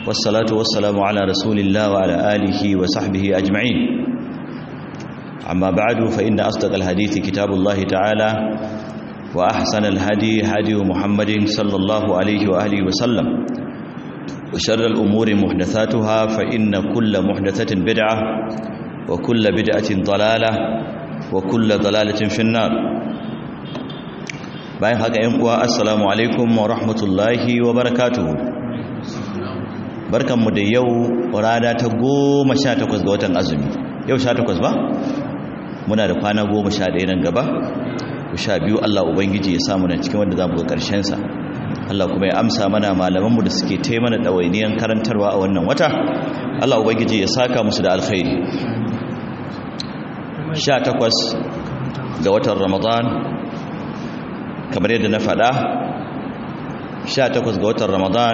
والصلاة والسلام على رسول الله وعلى آله وصحبه أجمعين أما بعد فإن أصدق الحديث كتاب الله تعالى وأحسن الهدي هدي محمد صلى الله عليه وآله وسلم وشر الأمور محدثاتها فإن كل محدثة بدعة وكل بدعة ضلالة وكل ضلالة في النار bayan haka yan uwa assalamu alaikum wa rahmatullahi wa barakatuhu barkanmu da yau rana ta goma sha takwas ga watan azumi yau sha takwas ba muna da kwana goma sha ɗaya nan gaba sha biyu Allah Ubangiji ya samu na cikin wanda za mu ga ƙarshensa Allah kuma ya amsa mana malamanmu da suke tai mana ɗawainiyan karantarwa a wannan wata Allah Ubangiji ya saka musu da alkhairi sha takwas ga watan Ramadan kamar yadda na faɗa 18 ga watan ramadan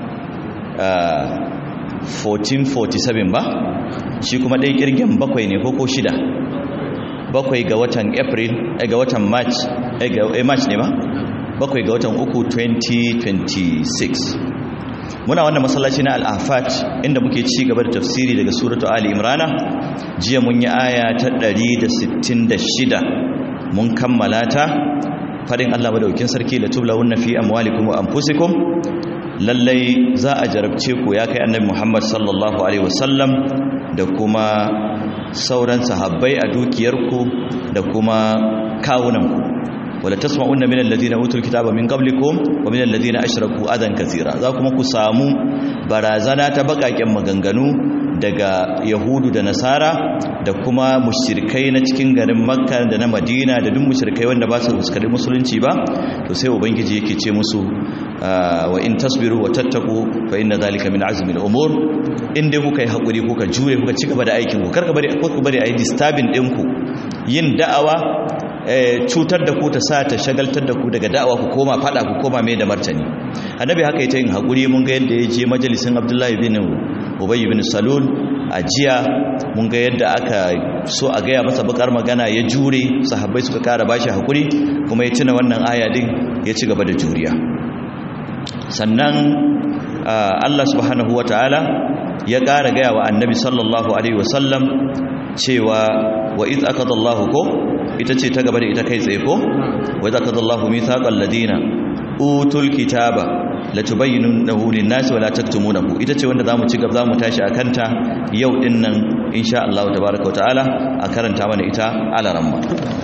1447 ba shi kuma ɗaya ƙirgin bakwai ne ko shida bakwai ga watan april ga watan march eh march ne ba bakwai ga watan uku 2026 muna wannan masallaci na al'afat inda muke ci gaba da tafsiri daga suratu ali imrana jiya mun yi aya ta 166 mun kammala ta fadin Allah madaukin sarki la tublawunna fi amwalikum wa anfusikum lallai za a jarabce ku ya kai annabi Muhammad sallallahu alaihi wasallam da kuma sauran sahabbai a dukiyarku da kuma kawunanku wala tasma'unna min alladhina utul kitaba min qablikum wa min alladhina ashraku adan kaseera za kuma ku samu barazana ta bakaken maganganu daga yahudu da nasara da kuma mushrikai na cikin garin makka da na madina da duk mushrikai wanda ba su fuskari musulunci ba to sai ubangiji yake ce musu wa in tasbiru wa tattaku fa inna zalika min azmi al-umur in dai kuka yi hakuri kuka jure kuka ci gaba da aikin ku karka bari ku bari ayi disturbing din ku yin da'awa cutar da ku ta sa ta shagaltar da ku daga da'awa ku koma fada ku koma mai da martani annabi haka ita yin hakuri mun ga yadda ya je majalisin abdullahi bin ubayy bin salul a jiya mun ga yadda aka so a gaya masa bakar magana ya jure sahabbai suka kara bashi hakuri kuma ya tuna wannan aya din ya ci gaba da juriya sannan Allah subhanahu wataala ya kara gaya wa annabi sallallahu alaihi wasallam cewa wa iz akadallahu ko ita ce ta gaba da ita kai tsaye ko wa iz akadallahu mithaqal ladina utul kitaba latubayyinunahu lin-nasi wa la taktumunahu ita ce wanda zamu ci gaba zamu tashi akan ta yau din nan insha Allah tabaaraka wa ta'ala a karanta mana ita alaramma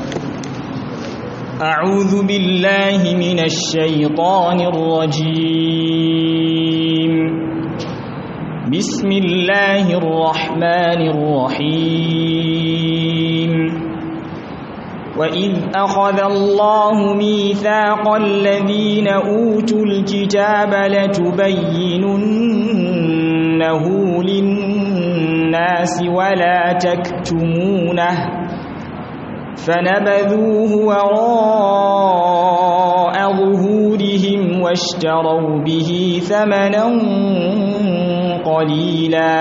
أعوذ بالله من الشيطان الرجيم بسم الله الرحمن الرحيم وإذ أخذ الله ميثاق الذين أوتوا الكتاب لتبيننه للناس ولا تكتمونه فنبذوه وراء ظهورهم واشتروا به ثمنا قليلا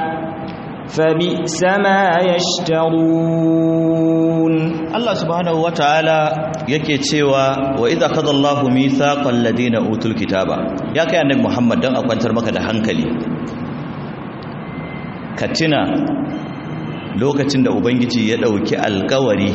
فبئس ما يشترون Allah subhanahu wataala yake cewa wa idza qadallahu mithaqal ladina utul kitaba ya kai annabi Muhammad dan a kwantar maka da hankali katina lokacin da ubangiji ya dauki alkawari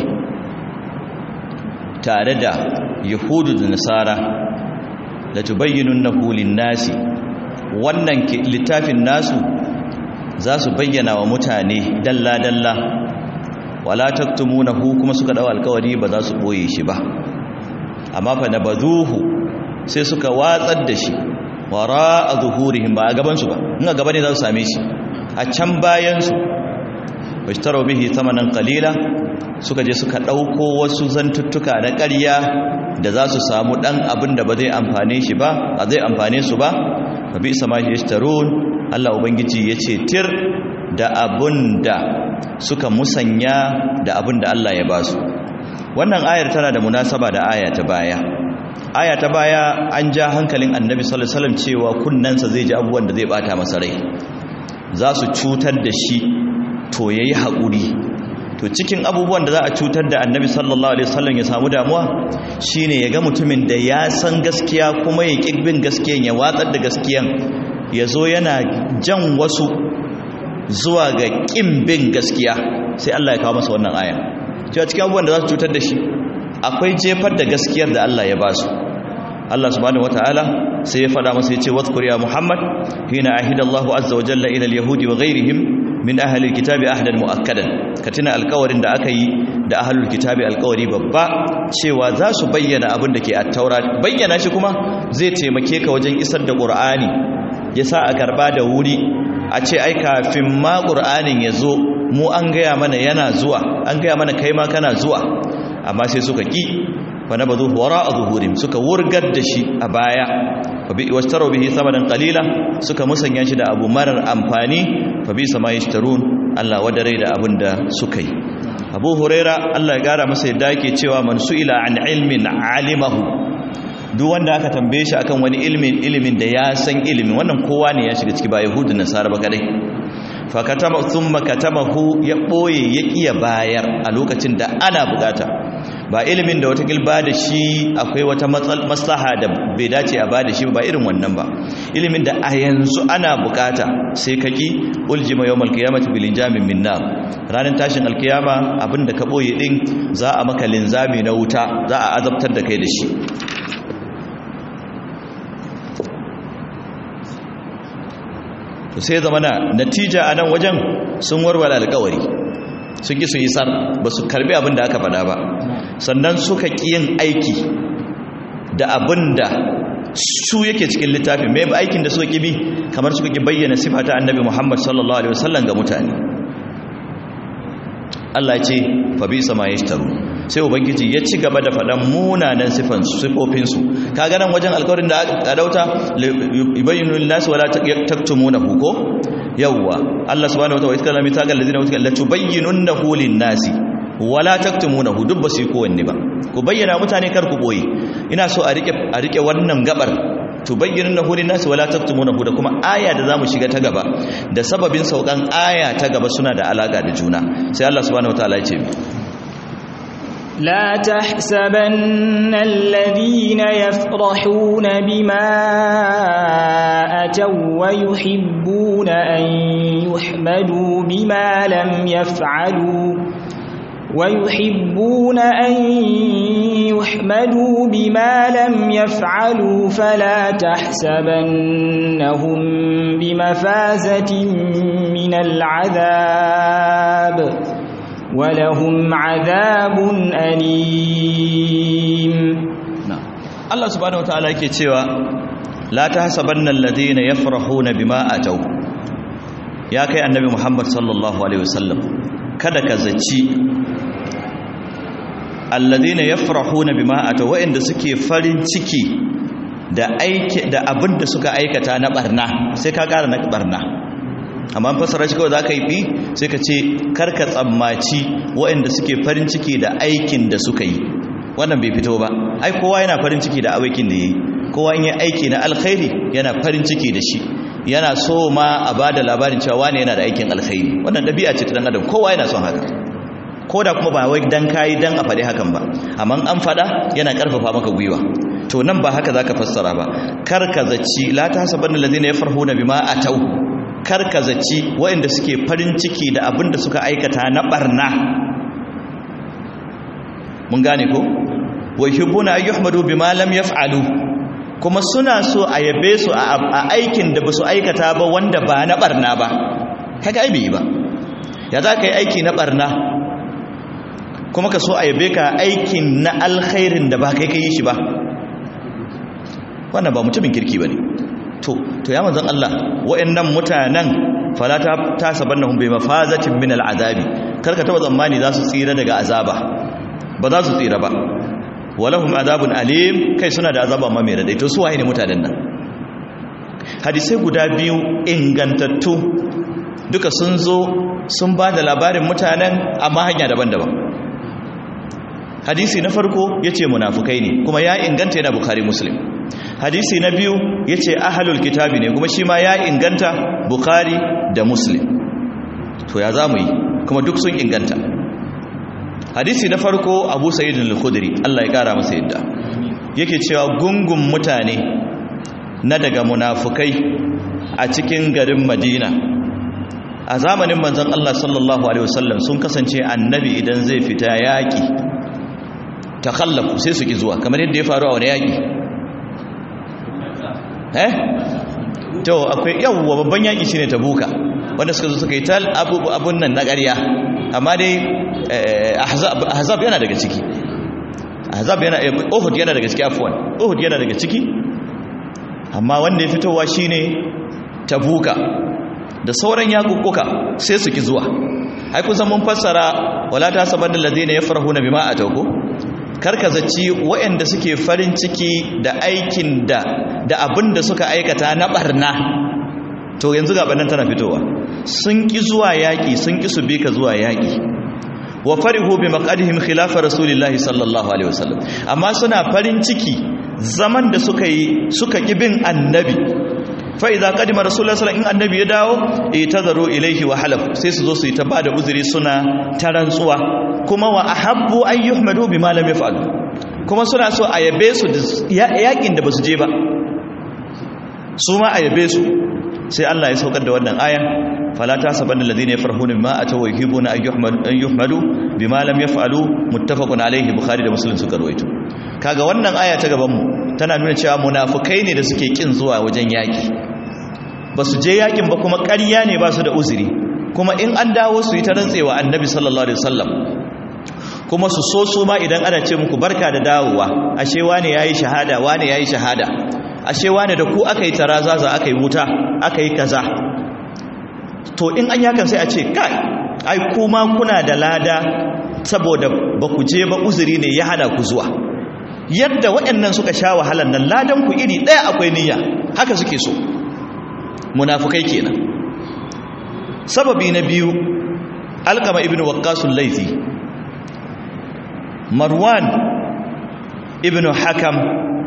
tare da yahudu da nasara la tubayyinunahu lin-nasi wannan littafin nasu za su bayyana wa mutane dalla dalla wala taktumunahu kuma suka dawo alkawari ba za su boye shi ba amma fa nabaduhu sai suka watsar da shi wara a zuhurihim ba a gaban su ba in a gaba ne za su same shi a can bayan su bashtaro bihi thamanan qalila suka je suka dauko wasu zantuttuka na ƙarya da za su samu dan abin da ba zai amfane shi ba a zai amfane su ba fa bi sama yashtarun Allah ubangiji yace tir da abun da suka musanya da abin da Allah ya ba su wannan ayar tana da munasaba da aya ta baya aya ta baya an ja hankalin annabi sallallahu alaihi wasallam cewa kunnansa zai ji abubuwan da zai bata masa rai za su cutar da shi to yayi haƙuri to cikin abubuwan da za a cutar da annabi sallallahu alaihi wasallam ya samu damuwa shine ya ga mutumin da ya san gaskiya kuma ya bin gaskiyan ya watsar da gaskiyan ya zo yana jan wasu zuwa ga ƙin bin gaskiya sai Allah ya kawo masa wannan aya cewa cikin abubuwan da za su cutar da shi akwai jefar da gaskiyar da Allah ya ba su Allah subhanahu wataala sai ya faɗa masa ya ce wadhkur ya Muhammad hina ahida Allahu azza wa jalla ila al-yahudi wa ghayrihim min ahli al-kitabi ahdan muakkadan ka tuna alƙawarin da aka yi da ahlul kitabi alƙawari babba cewa za su bayyana abin da ke at-taura bayyana shi kuma zai taimake ka wajen isar da Qur'ani ya sa a karba da wuri a ce ai kafin ma ƙur'anin ya zo mu an gaya mana yana zuwa an gaya mana kai ma kana zuwa amma sai suka ƙi fa na bazu wara a zuhurim suka wurgar da shi a baya wasu taro bihi samanin kalila suka musanya shi da abu marar amfani fa bi sama ya Allah wadare da abin da suka yi abu huraira Allah ya gara masa yadda yake cewa man su'ila an ilmin alimahu duk wanda aka tambaye shi akan wani ilimin ilimin da ya san ilimin wannan kowa ne ya shiga ciki ba yahudu nasara ba kadai fa katama thumma katamahu ya boye ya kiya bayar a lokacin da ana bukata ba ilimin da wata gilba da shi akwai wata maslaha da bai dace a bada shi ba irin wannan ba ilimin da a yanzu ana bukata sai ka ki uljima yawmal qiyamati bil injamin min nar ranar tashin alkiyama abinda ka boye din za a maka linzami na wuta za a azabtar da kai da shi to sai zama na natija a nan wajen sun warware alkawari sun ki su yi sar ba su karbi abin da aka faɗa ba sannan suka ƙi yin aiki da abin da su yake cikin littafin mai aikin da suka ƙi bi kamar suka ƙi bayyana sifa ta annabi muhammad sallallahu alaihi wasallam ga mutane Allah ce fa bi sama yashtaru sai ubangiji ya ci gaba da faɗan munanan sifan sifofinsu kaga nan wajen alƙawarin da aka dauta yubayyinu lin-nasi wala taktumunahu ko yawwa Allah subhanahu wa ta'ala iskala mitagal ladina utika la tubayyinunahu lin-nasi wala taktumunahu duk ba su yi kowanne ba ku bayyana mutane kar ku boye ina so a rike a rike wannan gabar tubayyinunahu lin-nasi wala taktumunahu da kuma aya da zamu shiga ta gaba da sababin saukan aya ta gaba suna da alaka da juna sai Allah subhanahu wa ta'ala ya ce لا تحسبن الذين يفرحون بما أتوا ويحبون أن يحمدوا بما لم يفعلوا ويحبون أن يحمدوا بما لم يفعلوا فلا تحسبنهم بمفازة من العذاب ولهم عذاب أليم Allah subhanahu wataala yake cewa la tahsabanna alladhina yafrahuna bima atau ya kai annabi Muhammad sallallahu alaihi wasallam kada ka zaci alladhina yafrahuna bima atau wa'inda suke farin ciki da aiki da abin da suka aikata na barna sai ka kara na barna amma fasara shi kawai za ka yi fi sai ka ce karka tsammaci waɗanda suke farin ciki da aikin da suka yi wannan bai fito ba ai kowa yana farin ciki da aikin da ya yi kowa in yi aiki na alkhairi yana farin ciki da shi yana so ma a ba da labarin cewa wane yana da aikin alkhairi wannan ɗabi'a ce ta ɗan adam kowa yana son haka ko da kuma ba wai dan kayi dan a faɗi hakan ba amma an faɗa yana ƙarfafa maka gwiwa to nan ba haka zaka fassara ba kar ka zaci la tahsabanna allazina yafrahuna bima atau karkazaci waɗanda suke farin ciki da abin da suka aikata na barna mun gane ko wa yuhibbuna an yuhmadu bima lam yaf'alu kuma suna so a yabe su a aikin da basu aikata ba wanda ba na barna ba kaga ai bai ba ya za ka yi aiki na barna kuma ka so a yabe ka aikin na alkhairin da ba kai ka yi shi ba wannan ba mutumin kirki ba ne to to ya manzon Allah wa'annan mutanen fala ta tasabannahum bi mafazatin min al'azabi karka taba tsammani za su tsira daga azaba ba za su tsira ba walahum azabun alim kai suna da azaba ma mai radai to su waye ne mutanen nan hadisai guda biyu ingantattu duka sun zo sun ba da labarin mutanen amma hanya daban-daban hadisi na farko yace munafukai ne kuma ya inganta yana bukhari muslim hadisi na biyu ya ce ahalul kitabi ne kuma shi ma ya inganta bukari da muslim to ya za mu yi kuma duk sun inganta hadisi na farko abu sa'idun al-khudri Allah ya kara masa yadda yake cewa gungun mutane na daga munafukai a cikin garin madina a zamanin manzon Allah sallallahu alaihi wasallam sun kasance annabi idan zai fita yaki takhallafu sai su ki zuwa kamar yadda ya faru a wani yaki eh to akwai yawwa babban yaki shine tabuka wanda suka zo suka yi tal abun nan na ƙarya amma dai ahzab yana daga ciki ahzab yana uhud yana daga ciki afwan uhud yana daga ciki amma wanda ya fitowa shine tabuka da sauran yakukuka sai su ki zuwa ai kun san mun fassara wala ta sabanna alladhina yafrahuna bima atawku karka zaci waɗanda suke farin ciki da aikin da da abin da suka aikata na barna to yanzu ga bannan tana fitowa sun ki zuwa yaƙi sun ki su bi ka zuwa yaƙi wa farihu bi maqadihim khilafa rasulillahi sallallahu alaihi wasallam amma suna farin ciki zaman da suka yi suka ki bin annabi fa idza qadima rasulullahi sallallahu in annabi ya dawo itazaru ilaihi wa halaf sai su zo su yi ta bada uzuri suna tarantsuwa kuma wa ahabbu an yuhmadu bima lam yaf'alu kuma suna so a yabe su yaƙin da basu je ba su ma a yabe su sai Allah ya saukar da wannan ayan fala tasabanna alladhina yafrahuna bima ataw wa yuhibbuna an yuhmadu an yuhmadu bima lam yaf'alu muttafaqun alayhi bukhari da muslim suka rawaito kaga wannan aya ta gaban mu tana nuna cewa munafikai ne da suke kin zuwa wajen yaki basu je yakin ba kuma ƙarya ne ba su da uzuri kuma in an dawo su yi ta rantsewa annabi sallallahu alaihi wasallam kuma su so su ma idan ana ce muku barka da dawowa ashe wane yayi shahada wane yayi shahada ashe wane da ku aka yi tarazaza aka yi wuta aka yi kaza to in an yakan sai a ce kai ai kuma kuna da lada saboda ba ku je ba uzuri ne ya hana ku zuwa yadda waɗannan suka sha wahalar nan ladan ku iri ɗaya akwai niyya haka suke so munafukai kenan sababi na biyu alkama ibn waqqasul laifi marwan ibn hakam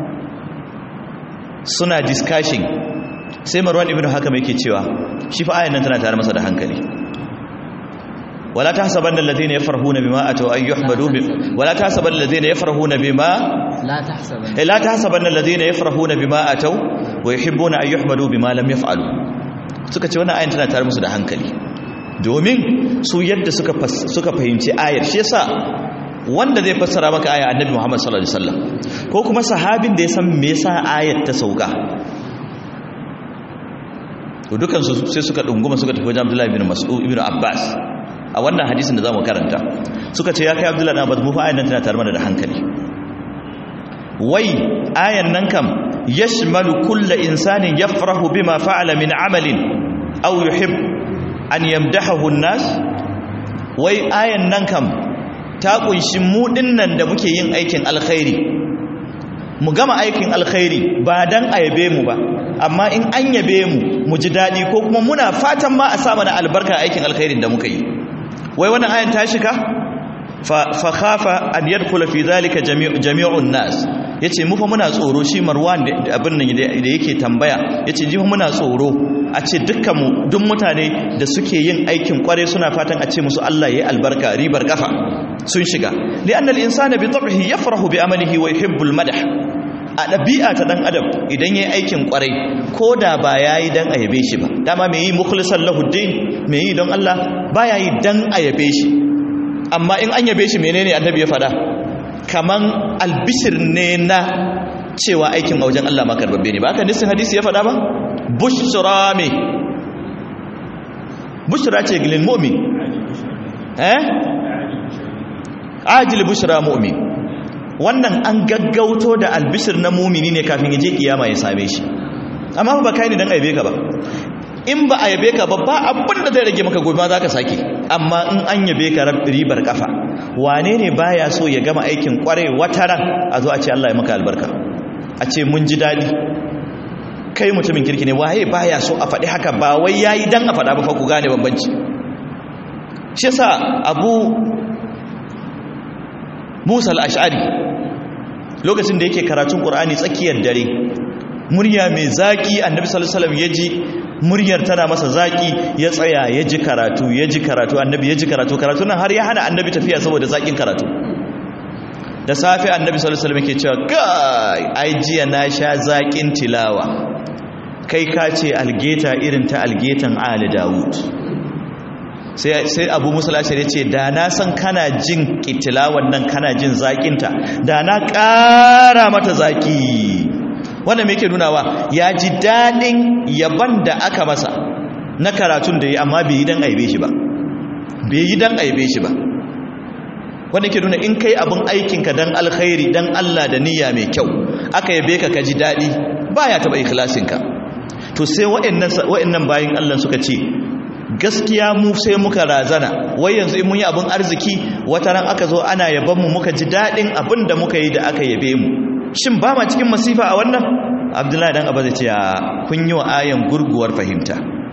suna discussion sai marwan ibn hakam yake cewa shi fa ayan nan tana tare masa da hankali wala tahsabanna alladhina yafrahuna bima ataw ay yuhmadu bi wala tahsabanna alladhina yafrahuna bima la tahsabanna la tahsabanna alladhina yafrahuna bima ataw wa yuhibbuna ay yuhmadu bima lam yaf'alu suka ce wannan ayan tana tare musu da hankali domin su yadda suka suka fahimci ayar shi yasa wanda zai fassara maka aya annabi Muhammad sallallahu alaihi wasallam ko kuma sahabin da ya san me yasa ayat ta sauka to dukan su sai suka dunguma suka tafi wajen Abdullah ibn Mas'ud ibn Abbas a wannan hadisin da zamu karanta suka ce ya kai Abdullah ibn Abbas mu fa ayan nan tana tare mana da hankali wai ayan nan kam yashmalu kullu insanin yafrahu bima fa'ala min amalin aw yuhib an yamdahahu an-nas wai ayan nan kam ta kunshi mu dinnan da muke yin aikin alkhairi mu gama aikin alkhairi ba dan ayabe mu ba amma in an yabe mu mu ji dadi ko kuma muna fatan ma a sa mana albarka aikin alkhairin da muka yi wai wannan ayan ta shiga fa fa khafa an yadkhula fi dhalika jami'un nas yace mu fa muna tsoro shi Marwan da abin nan da yake tambaya yace ji muna tsoro a ce dukkan mu duk mutane da suke yin aikin kware suna fatan a ce musu Allah yayi albarka ribar kafa sun shiga li'annal insana bi tab'ihi yafrahu bi amalihi wa yuhibbu al-madah a dabi'a ta dan adam idan yayi aikin kwarai koda ba yayi dan ayabe shi ba dama me yi mukhlisan lahu din me yi don Allah ba yayi dan ayabe shi amma in an yabe shi menene annabi ya fada kaman albishir ne na cewa aikin a wajen Allah ma karbabbe ne ba haka nisin hadisi ya fada ba bushra me bushra ce gilin mu'min eh ajil bushra mu'min wannan an gaggauto da albishir na mumini ne kafin yaje kiyama ya same shi amma ba kai ne dan aibe ka ba in ba a yabe ka ba ba abin da zai rage maka gobe ma zaka sake amma in an yabe ka ribar kafa wane ne baya so ya gama aikin kware wataran a zo a ce Allah ya maka albarka a ce mun ji dadi kai mutumin kirki ne waye baya so a faɗi haka ba wai yayi dan a faɗa ba fa ku gane bambanci shi yasa abu Musa al-Ash'ari lokacin da yake karatun Qur'ani tsakiyar dare murya mai zaki Annabi sallallahu alaihi wasallam yaji muryar tana masa zaki ya tsaya ya ji karatu ya ji karatu Annabi ya ji karatu karatu nan har ya hana Annabi tafiya saboda zakin karatu da safe Annabi sallallahu alaihi wasallam yake cewa kai ai jiya na sha zakin tilawa kai ka ce algeta irin ta algetan ali dawud sai abu musulashir ya ce da na san kana jin kitilawan nan kana jin zakinta da na ƙara mata zaki wanda mai ke nunawa ya ji daɗin yaban da aka masa na karatun da ya amma bai yi don aibe shi ba bai yi don aibe shi ba wanda ke nuna in kai abin aikinka don alkhairi don allah da niyya mai kyau aka yabe ka ka ji daɗi ba ya taɓa ikhlasinka to sai wa'annan bayan allah suka ce gaskiya mu sai muka razana wai yanzu in mun yi abin arziki wata ran aka zo ana yaban mu muka ji daɗin abin da muka yi da aka yabe mu shin ba ma cikin masifa a wannan abdullahi dan abba zai ce kun yi wa ayan gurguwar fahimta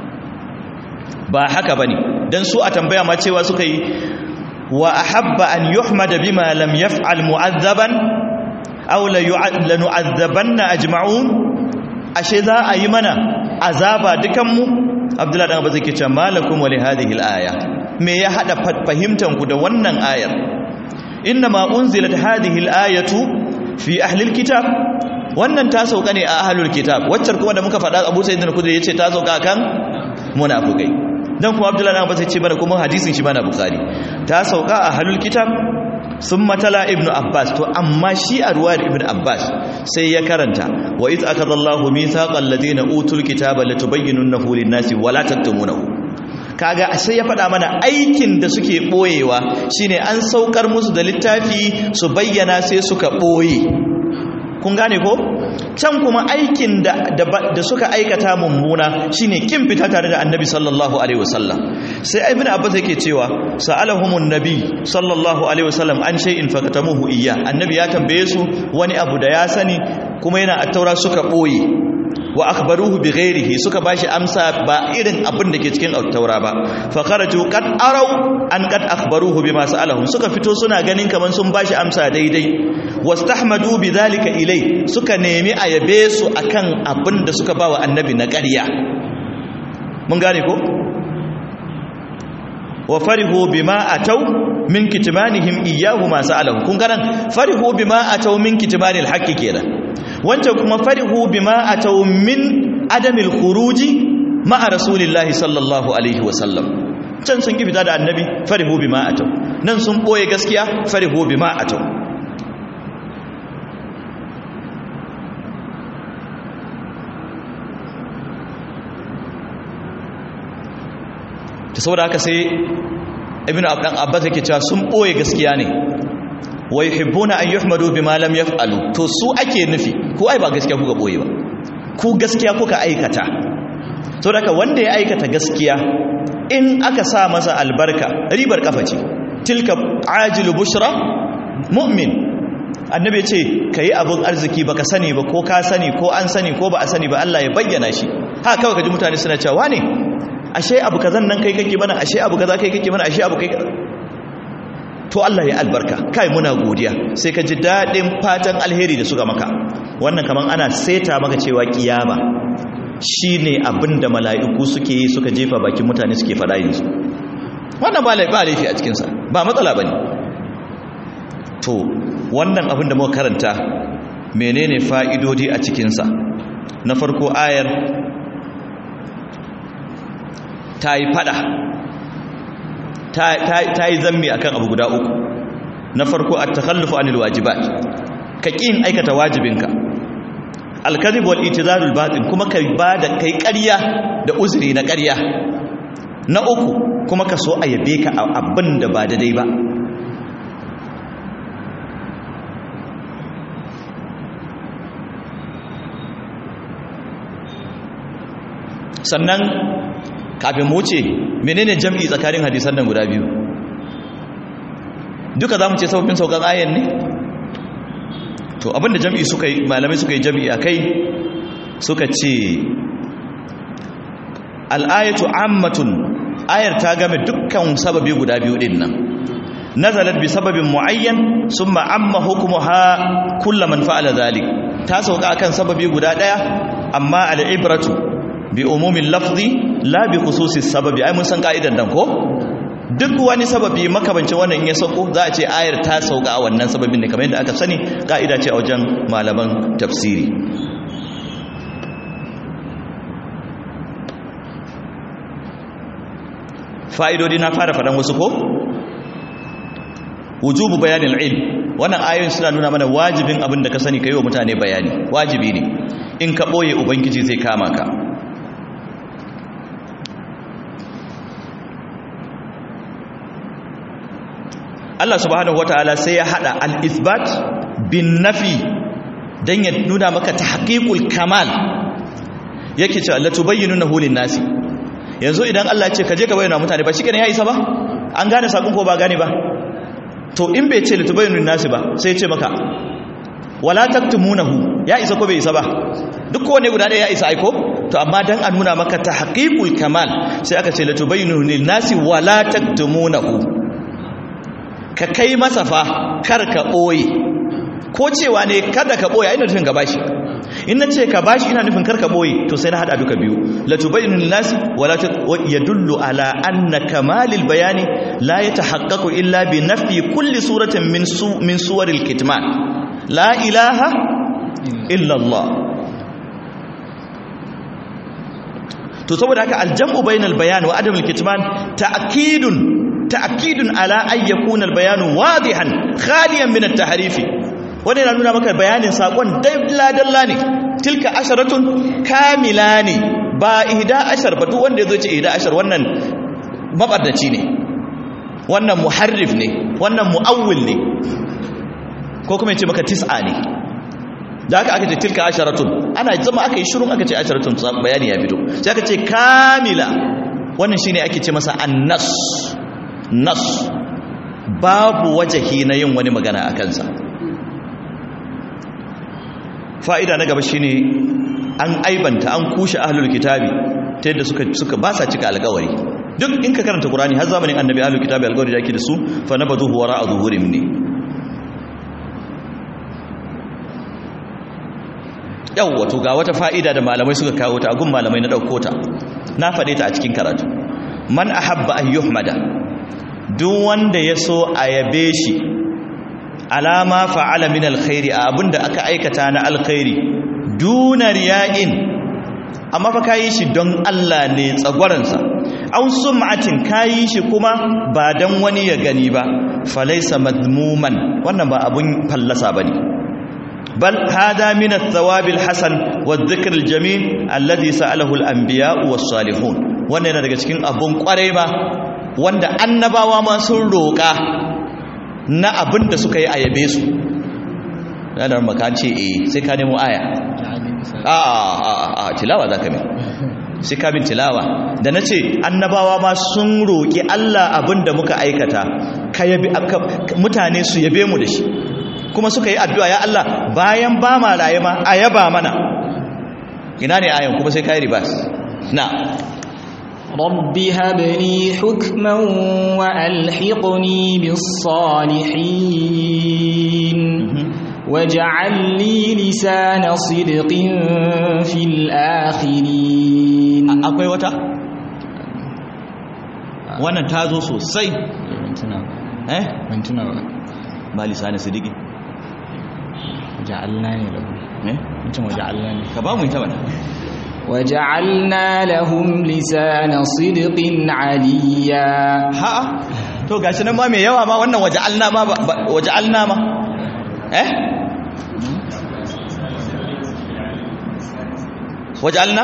ba haka bane dan su a tambaya ma cewa suka yi wa ahabba an yuhmada bima lam yaf'al mu'azzaban aw la nu'azzabanna ajma'un ashe za a yi mana azaba dukan mu abdullahi dan abbas yake cewa malakum wa li hadhihi al-aya me ya hada fahimtan ku da wannan ayar inna ma unzilat hadhihi al-ayatu fi ahli al-kitab wannan ta sauka ne a ahlul kitab waccar kuma da muka faɗa Abu Sa'id al-Khudri yace ta sauka kan munafikai dan kuma abdullahi dan abbas yace bana kuma hadisin shi bana bukhari ta sauka a ahlul kitab summa tala ibnu abbas to amma shi a ruwayar ibnu abbas sai ya karanta wa iz akadallahu mithaqal ladina utul kitaba latubayyinunahu lin-nasi wa la taktumunahu kaga sai ya faɗa mana aikin da suke boyewa shine an saukar musu da littafi su bayyana sai suka boye kun gane ko can kuma aikin da da suka aikata mummuna shine kin fita tare da annabi sallallahu alaihi wasallam sai ibnu abbas yake cewa sa'alahumun nabi sallallahu alaihi wasallam an shay'in fakatamuhu iyya annabi ya tambaye su wani abu da ya sani kuma yana attaura suka boye wa akhbaruhu bighairihi suka bashi amsa ba irin abin da ke cikin attaura ba fa kharaju qad araw an qad akhbaruhu bima sa'alahum suka fito suna ganin kaman sun bashi amsa daidai wastahmadu bidhalika ilai suka nemi a yabe su akan abin da suka bawa annabi na ƙarya mun gane ko wa farihu bima atau min kitmanihim iyyahu ma sa'alahu kun garan farihu bima atau min kitmanil haqqi kenan wancan kuma farihu bima atau min adamil khuruji ma'a rasulillahi sallallahu alaihi wa sallam can sun ki fita da annabi farihu bima atau nan sun boye gaskiya farihu bima atau ta saboda haka sai ibn abdan abbas yake cewa sun boye gaskiya ne wa yuhibbuna an yuhmadu bima lam yaf'alu to su ake nufi ko ai ba gaskiya kuka boye ba ku gaskiya kuka aikata saboda haka wanda ya aikata gaskiya in aka sa masa albarka ribar kafa ce tilka ajilu bushra mu'min annabi ce kai abun arziki baka sani ba ko ka sani ko an sani ko ba a sani ba Allah ya bayyana shi ha kawai kaji mutane suna cewa ne ashe abu kazan nan kai kake mana ashe abu kaza kai kake mana ashe abu kai to Allah ya albarka kai muna godiya sai ka ji dadin fatan alheri da suka maka wannan kaman ana seta maka cewa kiyama shine abinda mala'iku suke yi suka jefa bakin mutane suke fada yanzu wannan ba laifi a cikin sa ba matsala bane to wannan abin da muka karanta menene fa'idodi a cikin sa na farko ayar ta yi fada ta yi zammi akan abu guda uku na farko a takhallufu anil wajibat ka ƙin aikata wajibinka alkazib wal itizarul batin kuma ka bada kai ƙarya da uzuri na ƙarya na uku kuma ka so a yabe ka abin da ba daidai ba sannan kafin mu wuce menene jam'i tsakanin hadisan nan guda biyu duka za mu ce sababbin saukan ayan ne to abinda jam'i suka yi malamai suka yi jam'i a kai suka ce al'ayatu ammatun ayar ta game dukkan sababi guda biyu din nan nazalat bi sababin muayyan summa amma hukmuha kullu man fa'ala dhalik ta sauka akan sababi guda daya amma al'ibratu bi umumin lafzi la bi khususis sababi ai mun san ka'idan dan ko duk wani sababi makabancin wannan in ya sauko za a ce ayar ta sauka a wannan sababin ne kamar yadda aka sani ka'ida ce a wajen malaman tafsiri fa'idodi na fara faɗan wasu ko wujubu bayanin ilm wannan ayoyin suna nuna mana wajibin abin da ka sani ka yi wa mutane bayani wajibi ne in ka ɓoye ubangiji zai kama ka Allah subhanahu wataala sai ya hada al-ithbat bin nafi dan ya nuna maka tahqiqul kamal yake cewa la tubayyinunahu lin-nasi yanzu idan Allah ya ce ka je ka bayyana mutane ba shikenan ya isa ba an gane sakon ko ba gane ba to in bai ce la tubayyinun nasi ba sai ya ce maka wala taktumunahu ya isa ko bai isa ba duk kowane guda ɗaya ya isa aiko to amma dan a nuna maka tahqiqul kamal sai aka ce la tubayyinu lin-nasi wala taktumunahu ka kai masa fa kar ka ɓoye ko cewa ne kada ka ɓoye ina nufin ka bashi in na ce ka bashi ina nufin kar ka ɓoye to sai na haɗa duka biyu latubayyinu linnasi wala yadullu ala anna kamalil bayani la yatahaqqaqu illa bi nafyi kulli suratin min su min suwaril kitman la ilaha illa Allah to saboda haka aljam'u bainal bayan wa adamul kitman ta'kidun تأكيد على أن يكون البيان واضحا خاليا من التحريف wani yana nuna maka bayanin sakon dalla-dalla ne tilka asharatun kamila ne ba ihda ashar ba duk wanda ya zo ce ihda ashar wannan mabardaci ne wannan muharrif ne wannan mu'awwil ne ko kuma ya ce maka tis'a ne da aka aka ce tilka asharatun ana zama aka yi shirun aka ce asharatun bayani ya fito sai aka ce kamila wannan shine ake ce masa annas nas babu wajahi na yin wani magana a kansa fa'ida na gaba shine an aibanta an kushe ahlul kitabi ta yadda suka suka ba sa cika alƙawari duk in ka karanta qur'ani har zamanin annabi ahlul kitabi alƙawari da ake da su fa nabaduhu wara'a zuhurim ne yawwa to ga wata fa'ida da malamai suka kawo ta gun malamai na dauko ta na faɗe ta a cikin karatu man ahabba an yuhmada duk wanda ya so a yabe shi alama fa'ala min alkhairi a abinda aka aikata na alkhairi duna riya'in amma fa kayi shi don Allah ne tsagwaransa aw sum'atin kayi shi kuma ba dan wani ya gani ba falaysa madmuman wannan ba abun fallasa bane bal hada min ath-thawab al-hasan wadh-dhikr al-jamil alladhi sa'alahu al-anbiya was-salihun wannan yana daga cikin abun kwarai ba wanda annabawa ma sun roƙa na abin da suka yi a yabe su ranar maka ce eh sai ka nemo aya a a a tilawa za ka mai sai ka bin tilawa da na ce annabawa ma sun roƙi Allah abin da muka aikata ka yabi mutane su yabe mu da shi kuma suka yi addu'a ya Allah bayan ba ma raye ma a yaba mana ina ne ayan kuma sai ka yi ribas na رب هب لي حكما وألحقني بالصالحين واجعل لي لسان صدق في الآخرين akwai wata wannan ta zo sosai eh ban tuna ba ba lisani sidiki ja'alna ne lahu eh mutum wa ja'alna ne ka ba mu ita mana وجعلنا لهم لسان صدق عليا ha'a to gashi nan ma mai yawa ma wannan waja'alna ma waja'alna ma eh waja'alna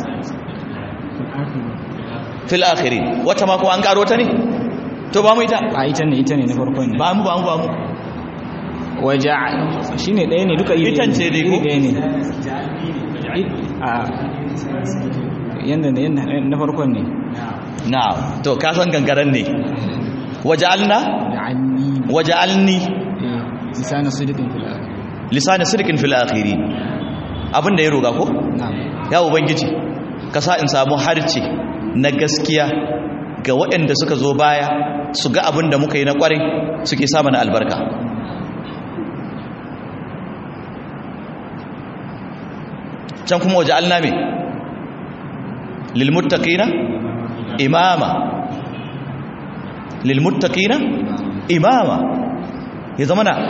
fil akhirin wata ma ko an karo ta ne to ba mu ita a ita ne ita ne na farkon ne ba mu ba mu ba mu وجعل shine ɗaya ne duka iri Itan ce dai ko? iri ɗaya ne a yanda ne yanda na farkon ne na to ka san gangaren ne waja'alna ja'alni waja'alni eh lisana sidiqin fil akhir lisan sirkin fil akhirin abinda ya roga ko na'am ya ubangiji ka sa in samu harce na gaskiya ga waɗanda suka zo baya su ga abin da muka yi na ƙwarai suke sa mana albarka can kuma waje alname lilmuttaqina imama lilmuttaqina imama ya zama na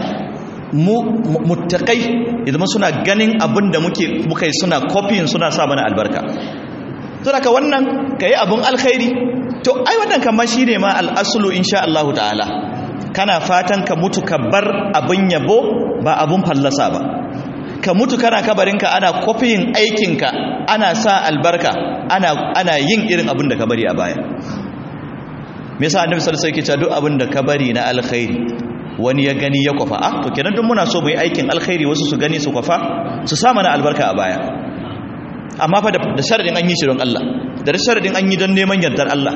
muttakai ya zama suna ganin abin da muke muka yi suna kofin suna sa mana albarka to daga wannan kai abun alkhairi to ai wannan kan ma shine ma al-aslu insha Allah ta'ala kana fatan ka mutu ka bar abun yabo ba abun fallasa ba ka mutu kana kabarinka ana kofiyin aikinka ana sa albarka ana ana yin irin abin da ka bari a baya me yasa annabi sallallahu alaihi wasallam yake cewa duk abin da ka bari na alkhairi wani ya gani ya kwafa ah to kenan duk muna so mu yi aikin alkhairi wasu su gani su kwafa su sa mana albarka a baya amma fa da sharadin an yi shi don Allah da sharadin an yi don neman yardar Allah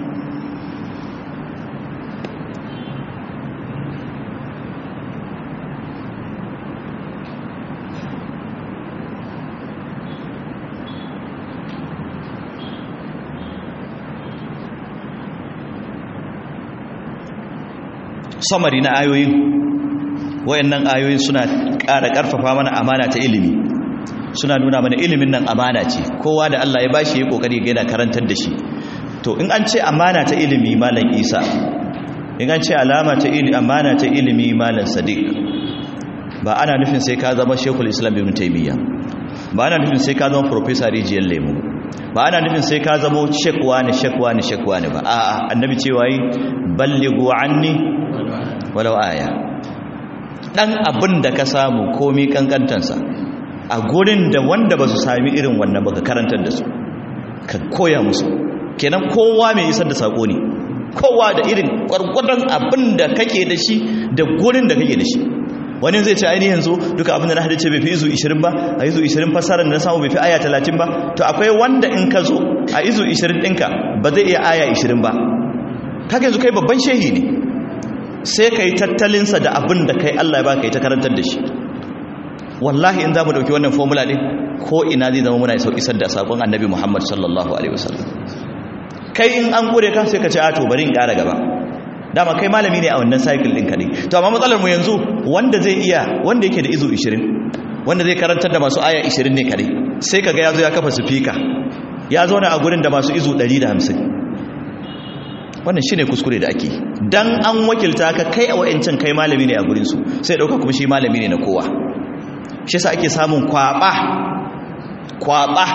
samari na ayoyin wayannan ayoyin suna ƙara ƙarfafa mana amana ta ilimi suna nuna mana ilimin nan amana ce kowa da Allah ya bashi ya kokari ga yana karantar da shi to in an ce amana ta ilimi malam Isa in an ce alama ta ilimi amana ta ilimi malam Sadiq ba ana nufin sai ka zama Sheikhul Islam Ibn Taymiyyah ba ana nufin sai ka zama Professor Rijiyar Lemu ba ana nufin sai ka zama Sheikh wani Sheikh wani Sheikh wani ba a'a annabi cewa yi ballighu anni walau aya dan abin da ka samu komi kankantansa a gurin da wanda ba su sami irin wannan ba ka karantar da su ka koya musu kenan kowa mai isar da sako ne kowa da irin gwargwadon abin da kake da shi da gurin da kake da shi wani zai ce ainihin yanzu duka abin da na hadace bai fi izu 20 ba a izu 20 fasarar da na samu bai fi aya 30 ba to akwai wanda in ka zo a izu 20 ɗinka ba zai iya aya 20 ba kaka yanzu kai babban shehi ne sai ka yi tattalinsa da abin da kai Allah ya ba ka yi ta karantar da shi wallahi in za mu ɗauki wannan formula ɗin ko ina zai zama muna isar da saƙon annabi muhammad sallallahu alaihi wasallam kai in an ƙure ka sai ka ce ato bari in ƙara gaba dama kai malami ne a wannan cycle ɗin ka ne to amma matsalar mu yanzu wanda zai iya wanda yake da izo 20 wanda zai karantar da masu aya 20 ne kare sai ka ga ya zo ya kafa sufika ya zauna a gurin da masu izo 150 wannan shi ne kuskure da ake dan an wakilta ka kai a wa'ancan kai malami ne a gurinsu sai ɗauka kuma shi malami ne na kowa shi sa ake samun kwaɓa kwaɓa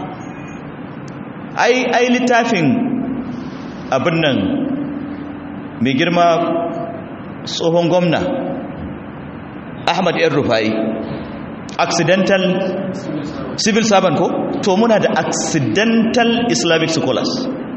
ai ai littafin abin nan mai girma tsohon gwamna ahmad yan rufai accidental civil servant ko to muna da accidental islamic scholars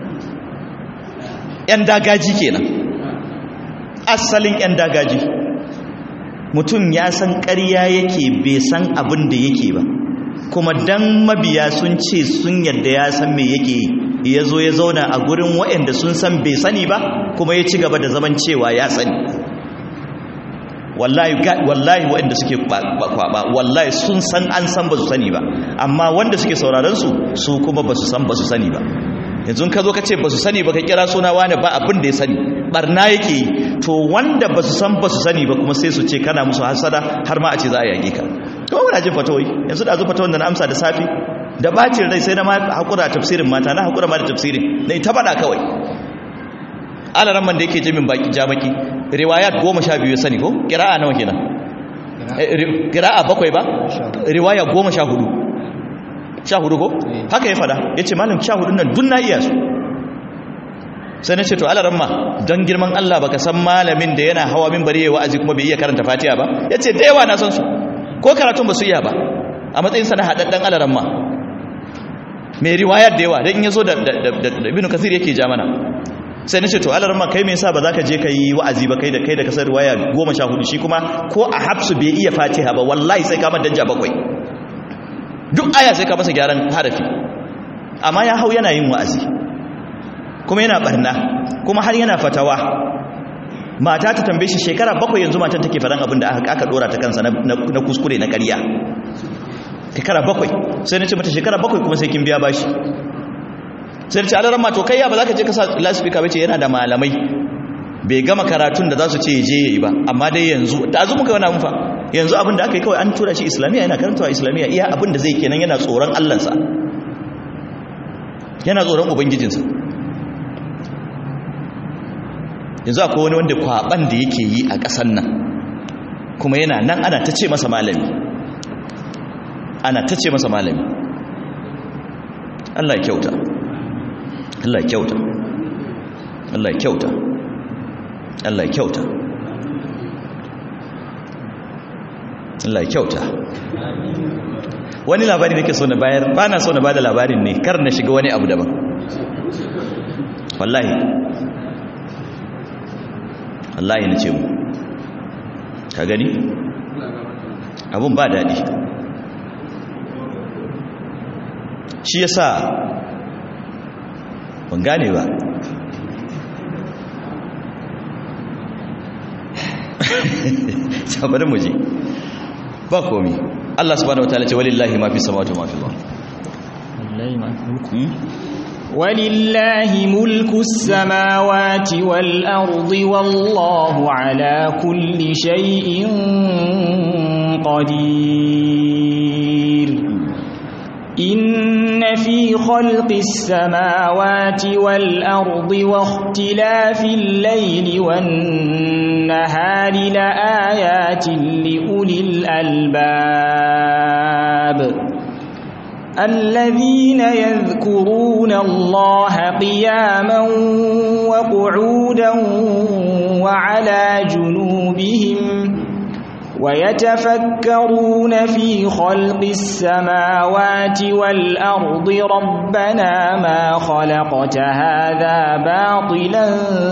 'yan dagaji kenan asalin 'yan dagaji mutum ya san ƙarya yake bai san abin da yake ba kuma dan mabiya sun ce sun yadda ya san me yake yi ya zo ya zauna a gurin waɗanda sun san bai sani ba kuma ya ci gaba da zaman cewa ya sani wallahi wallahi waɗanda suke kwaba wallahi sun san an san ba su sani ba amma wanda suke sauraron su su kuma ba su san ba su sani ba yanzu ka zo ka ce ba su sani ba ka kira suna wani ba abin da ya sani barna yake yi to wanda ba su san ba su sani ba kuma sai su ce kana musu hasada har ma a ce za a yage ka to muna jin fatawai yanzu da zo fatawar da na amsa da safi da bacin rai sai na ma hakura tafsirin mata na hakura ma da tafsirin na ita bada kawai alaran man da yake jimin baki jamaki riwayat goma sha biyu sani ko kira'a nawa kenan kira'a bakwai ba riwaya goma sha hudu sha hudu ko haka ya fada ya ce malam sha hudun nan dun na iya su sai na ce to alaran ma don girman Allah baka san malamin da yana hawa min bari ya wa'azi kuma bai iya karanta fatiha ba ya ce da yawa na san su ko karatun ba su iya ba a matsayinsa na haɗaɗɗen alaran ma mai riwayar da yawa don in ya zo da ibn kasir yake ja mana sai na ce to alaran ma kai me yasa ba za ka je ka yi wa'azi ba kai da kai da kasar riwaya goma sha hudu shi kuma ko a hafsu bai iya fatiha ba wallahi sai ka danja bakwai duk aya sai ka masa gyaran harafi amma ya hau yana yin wa'azi kuma yana barna kuma har yana fatawa mata ta tambaye shi shekara bakwai yanzu matan take faɗan abin da aka dora ta kansa na kuskure na ƙarya shekara bakwai sai na ce mata shekara bakwai kuma sai kin biya bashi sai ce alaran ma to kai ya ba za ka je ka sa lasifika bace yana da malamai bai gama karatun da za su ce je yayi ba amma dai yanzu da azu muka wani mun fa yanzu abin da aka yi kawai an tura shi islamiyya yana karantawa islamiyya iya abin da zai kenan yana tsoron allansa yana tsoron ubangijinsa yanzu akwai wani wanda kwaban da yake yi a ƙasan nan kuma yana nan ana ta ce masa malami ana ta ce masa malami Allah ya kyauta Allah ya kyauta Allah ya kyauta Allah ya kyauta Allah ya kyauta wani labari nake so na bayar ba na so na bada labarin ne kar na shiga wani abu daban wallahi wallahi na ce mu ka gani abun ba daɗi shi yasa ban gane ba saboda mu je ba komi Allah subhanahu wataala ce walillahi ma fi samawati wa ma fi al-ard ولله ملك السماوات والأرض والله على كل شيء قدير إن في خلق السماوات والأرض واختلاف الليل والنهار لآيات لأولي الألباب الذين يذكرون الله قياما وقعودا وعلى جنوبهم ويتفكرون في خلق السماوات والأرض ربنا ما خلقت هذا باطلا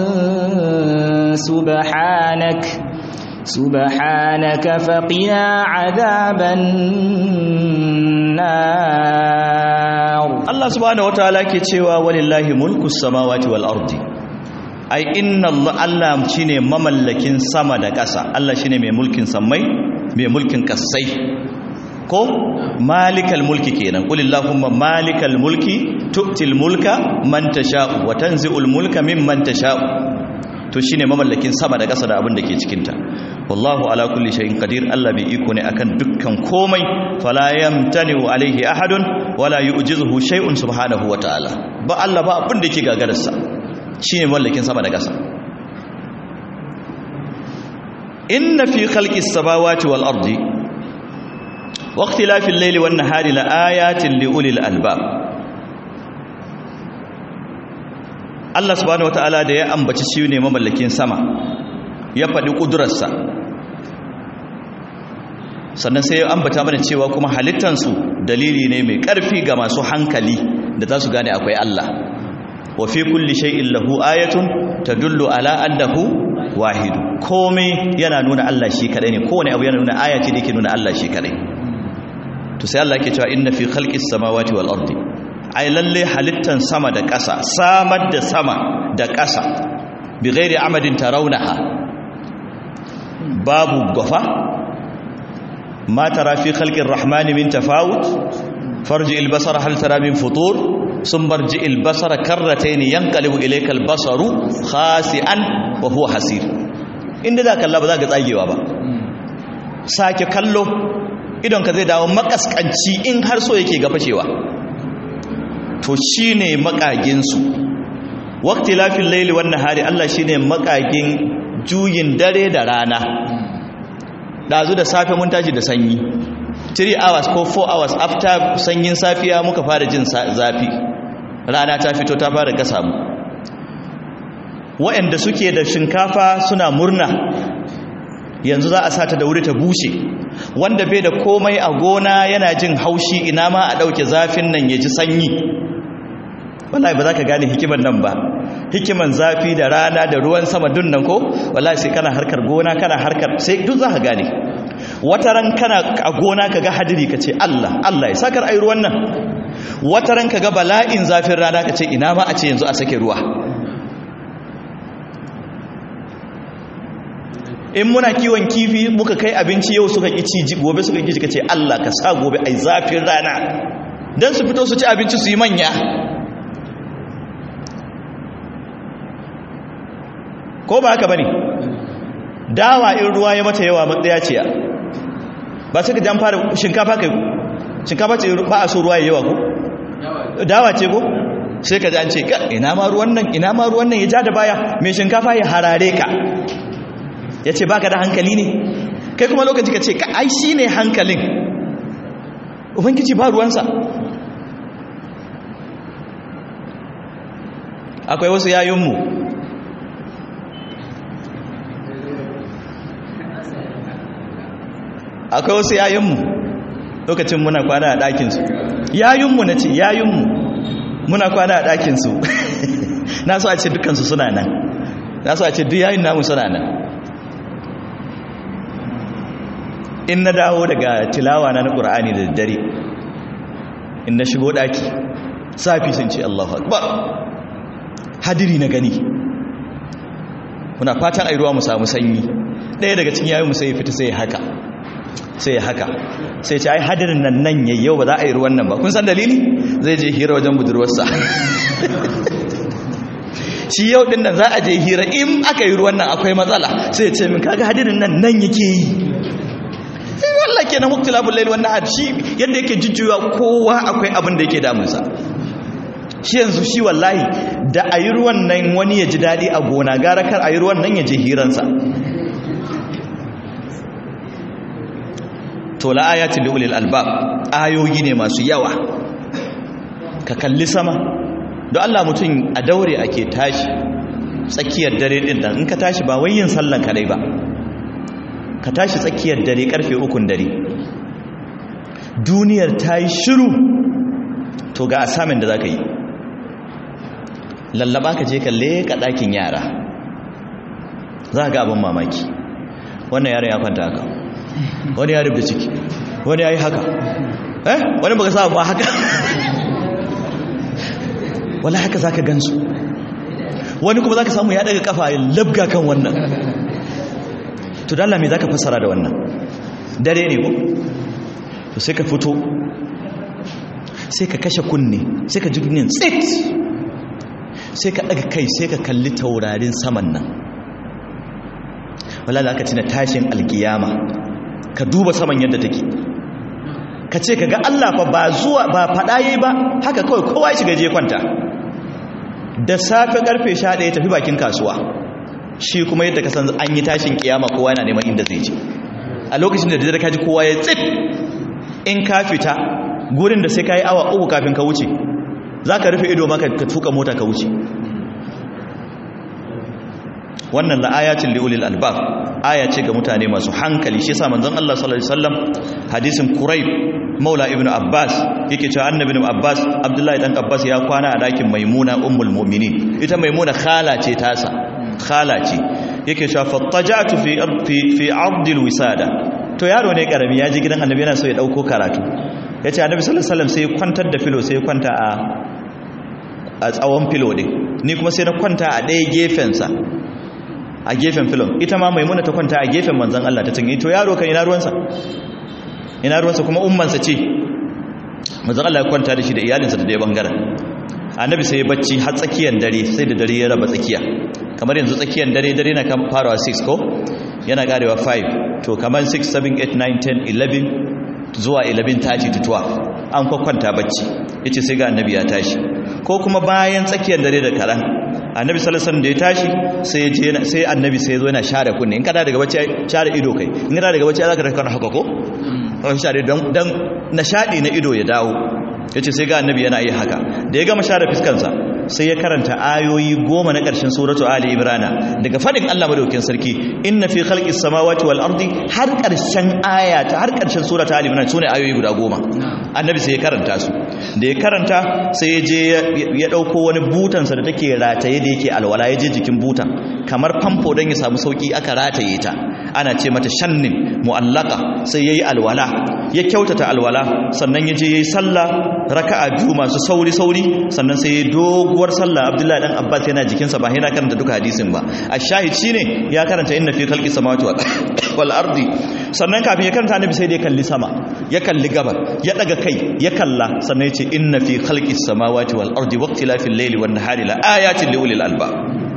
سبحانك سبحانك فقنا عذاب النار Allah subhanahu wataala ke cewa walillahi mulku samawati wal ardi ai inna Allah Allah shine mamallakin sama da ƙasa Allah shine mai mulkin sammai mai mulkin kasai ko malikal mulki kenan qul illahumma malikal mulki tu'til mulka man tasha'u wa tanzi'ul mulka mimman tasha'u to shine mamallakin sama da ƙasa da abin da ke cikin ta wallahu ala kulli shay'in qadir Allah bai iko ne akan dukkan komai fala yamtani'u alaihi ahadun wala yu'jizuhu shay'un subhanahu wa ta'ala ba Allah ba abin da yake gagararsa shine mallakin sama da ƙasa inna fi khalqis samawati wal ardi wa ikhtilafil layli wan nahari la ayatin li ulil albab Allah subhanahu wataala da ya ambaci shi ne mamallakin sama ya faɗi ƙudurarsa sannan sai ya ambata mana cewa kuma halittansu dalili ne mai ƙarfi ga masu hankali da za su gane akwai Allah wa fi kulli shay'in lahu ayatun tadullu ala annahu wahidu komai yana nuna Allah shi kadai ne kowane abu yana nuna aya ce da yake nuna Allah shi kadai to sai Allah yake cewa inna fi khalqis samawati wal ardi ai lalle halittan sama da ƙasa samar da sama da ƙasa bi ghairi amadin tarawnaha babu gafa ma tara fi khalqir rahmani min tafawut farji al basara hal tara min futur sun barji al basara karratayn yanqalibu ilayka al basaru khasi'an wa huwa hasir inda za kalla ba za ka tsagewa ba sake kallo idon ka zai dawo makaskanci in har so yake ga fashewa to shine makagin su waqti lafil layli wan nahari Allah shine makagin juyin dare da rana dazu da safe mun tashi da sanyi 3 hours ko 4 hours after sanyin safiya muka fara jin zafi rana ta fito ta fara gasa mu waɗanda suke da shinkafa suna murna yanzu za a sata da wuri ta bushe wanda bai da komai a gona yana jin haushi ina ma a ɗauke zafin nan ya ji sanyi wallahi ba za ka gane hikiman nan ba hikiman zafi da rana da ruwan sama dun nan ko wallahi sai kana harkar gona kana harkar sai duk za ka gane wata ran kana a gona ka ga hadiri ka ce Allah Allah ya sakar ai ruwan nan wata ran ka ga bala'in zafin rana ka ce ina ma a ce yanzu a sake ruwa in muna kiwon kifi muka kai abinci yau suka ƙi ci gobe suka ƙi ka ce Allah ka sa gobe ai zafin rana don su fito su ci abinci su yi manya ko ba haka ba ne dawa in ruwa ya mata yawa matsaya ce ba sai ka jan fara shinkafa kai shinkafa ce ba a so ruwa ya yawa ko dawa ce ko sai ka ji an ce ina ma ruwan nan ina ma ruwan nan ya ja da baya mai shinkafa ya harare ka ya ce baka da hankali ne kai kuma lokaci ka ce ka ai shi ne hankalin ubangiji ba ruwansa akwai wasu yayinmu akwai wasu yayinmu lokacin muna kwana a ɗakinsu yayinmu na ce yayinmu muna kwana a ɗakinsu na so a ce dukansu suna nan na so a ce duk yayin namu suna nan in na dawo daga tilawa na na ƙura'ani da dare in na shigo ɗaki safi sun ce allahu akbar hadiri na gani muna fatan airuwa mu samu sanyi ɗaya daga cikin yayin mu sai ya fita sai ya haka sai ya haka sai ce ai hadirin nan nan yayi yau ba za a yi ruwan nan ba kun san dalili zai je hira wajen budurwarsa shi yau din nan za a je hira in aka yi ruwan nan akwai matsala sai ya ce min kaga hadirin nan nan yake yi sai wallah kenan muktilabul layl wannan had shi yanda yake jujjuwa kowa akwai abin da yake damunsa shi yanzu shi wallahi da a yi ruwan nan wani ya ji daɗi a gona gara kar a yi ruwan nan ya je hiransa to la ayatin li ulil albab ayoyi ne masu yawa ka kalli sama don Allah mutum a daure ake tashi tsakiyar dare din nan in ka tashi ba wai yin sallan kadai ba ka tashi tsakiyar dare karfe ukun dare duniyar ta yi shiru to ga asamin da za ka yi lallaba ka je ka leka ɗakin yara za ga abin mamaki wannan yaron ya kwanta haka wani ya rubuta ciki wani ya yi haka eh wani baka sa ba haka wala haka za ka gansu wani kuma za ka samu ya daga kafa ya labga kan wannan to dalla me za ka fassara da wannan dare ne ko to sai ka fito sai ka kashe kunne sai ka ji duniyan tsit sai ka daga kai sai ka kalli taurarin saman nan wala aka cina tashin alkiyama ka duba saman yadda take ka ce ka ga Allah fa ba zuwa ba fada yayi ba haka kawai kowa ya shiga je kwanta da safe karfe 11 tafi bakin kasuwa shi kuma yadda ka san an yi tashin kiyama kowa yana neman inda zai je a lokacin da dare ka ji kowa ya tsit in ka fita gurin da sai ka yi awa uku kafin ka wuce za ka rufe ido maka ka tuka mota ka wuce wannan la'ayatin liulil albab aya ce ga mutane masu hankali shi yasa manzon Allah sallallahu alaihi wasallam hadisin Quraib Maula ibn Abbas yake cewa annabi ibn Abbas Abdullahi dan Abbas ya kwana a dakin Maimuna ummul mu'minin ita Maimuna khala ce tasa khala ce yake cewa fattajatu fi fi fi abdil wisada to yaro ne karami ya ji gidan annabi yana so ya dauko karatu yace annabi sallallahu alaihi wasallam sai ya kwantar da filo sai ya kwanta a a tsawon filo din ni kuma sai na kwanta a ɗaya gefensa a gefen filon ita ma maimuna ta kwanta a gefen manzan Allah ta tunyi to yaro kan ina ruwansa ina ruwansa kuma ummansa ce manzan Allah ya kwanta da shi da iyalinsa da daya bangaren annabi sai ya bacci har tsakiyar dare sai da dare ya raba tsakiya kamar yanzu tsakiyar dare dare na kan farawa 6 ko yana karewa 5 to kamar 6 7 8 9 10 11 zuwa 11 30 to 12 an kwakwanta bacci yace sai ga annabi ya tashi ko kuma bayan tsakiyar dare da karan annabi sallallahu alaihi da ya tashi sai ya je sai annabi sai ya zo yana share kunne in kada daga bacci share ido kai in kada daga bacci zaka raka haka ko ko share dan dan nashadi na ido ya dawo yace sai ga annabi yana yi haka da ya gama share fiskansa sai ya karanta ayoyi goma na ƙarshen suratu ali imrana daga fadin Allah madaukakin sarki inna fi khalqis samawati wal ardi har ƙarshen aya ta har ƙarshen suratu ali imrana sune ayoyi guda goma annabi sai ya karanta su da ya karanta sai ya je ya dauko wani butansa da take rataye da yake alwala ya je jikin butan kamar famfo don ya samu sauki aka rataye ta ana ce mata shannin mu'allaka sai yayi alwala ya kyautata alwala sannan ya je yayi sallah raka'a biyu masu sauri sauri sannan sai ya doguwar sallah Abdullahi dan Abbas yana jikinsa ba yana karanta duka hadisin ba ashahid shine ya karanta inna fi khalqis samawati wal ardi sannan kafin ya karanta annabi sai da ya kalli sama ya kalli gabar ya daga kai ya kalla sannan ya ce inna fi khalqis samawati wal ardi waqtilafil layli wan nahari la ayatin li ulil albab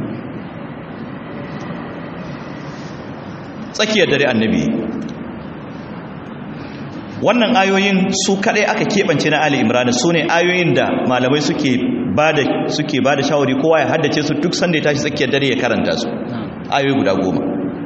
tsakiyar dare annabi wannan ayoyin su kadai aka keɓance na ali imran su ne ayoyin da malamai suke bada suke bada shawari kowa ya haddace su duk sanda ya tashi tsakiyar dare ya karanta su ayoyi guda goma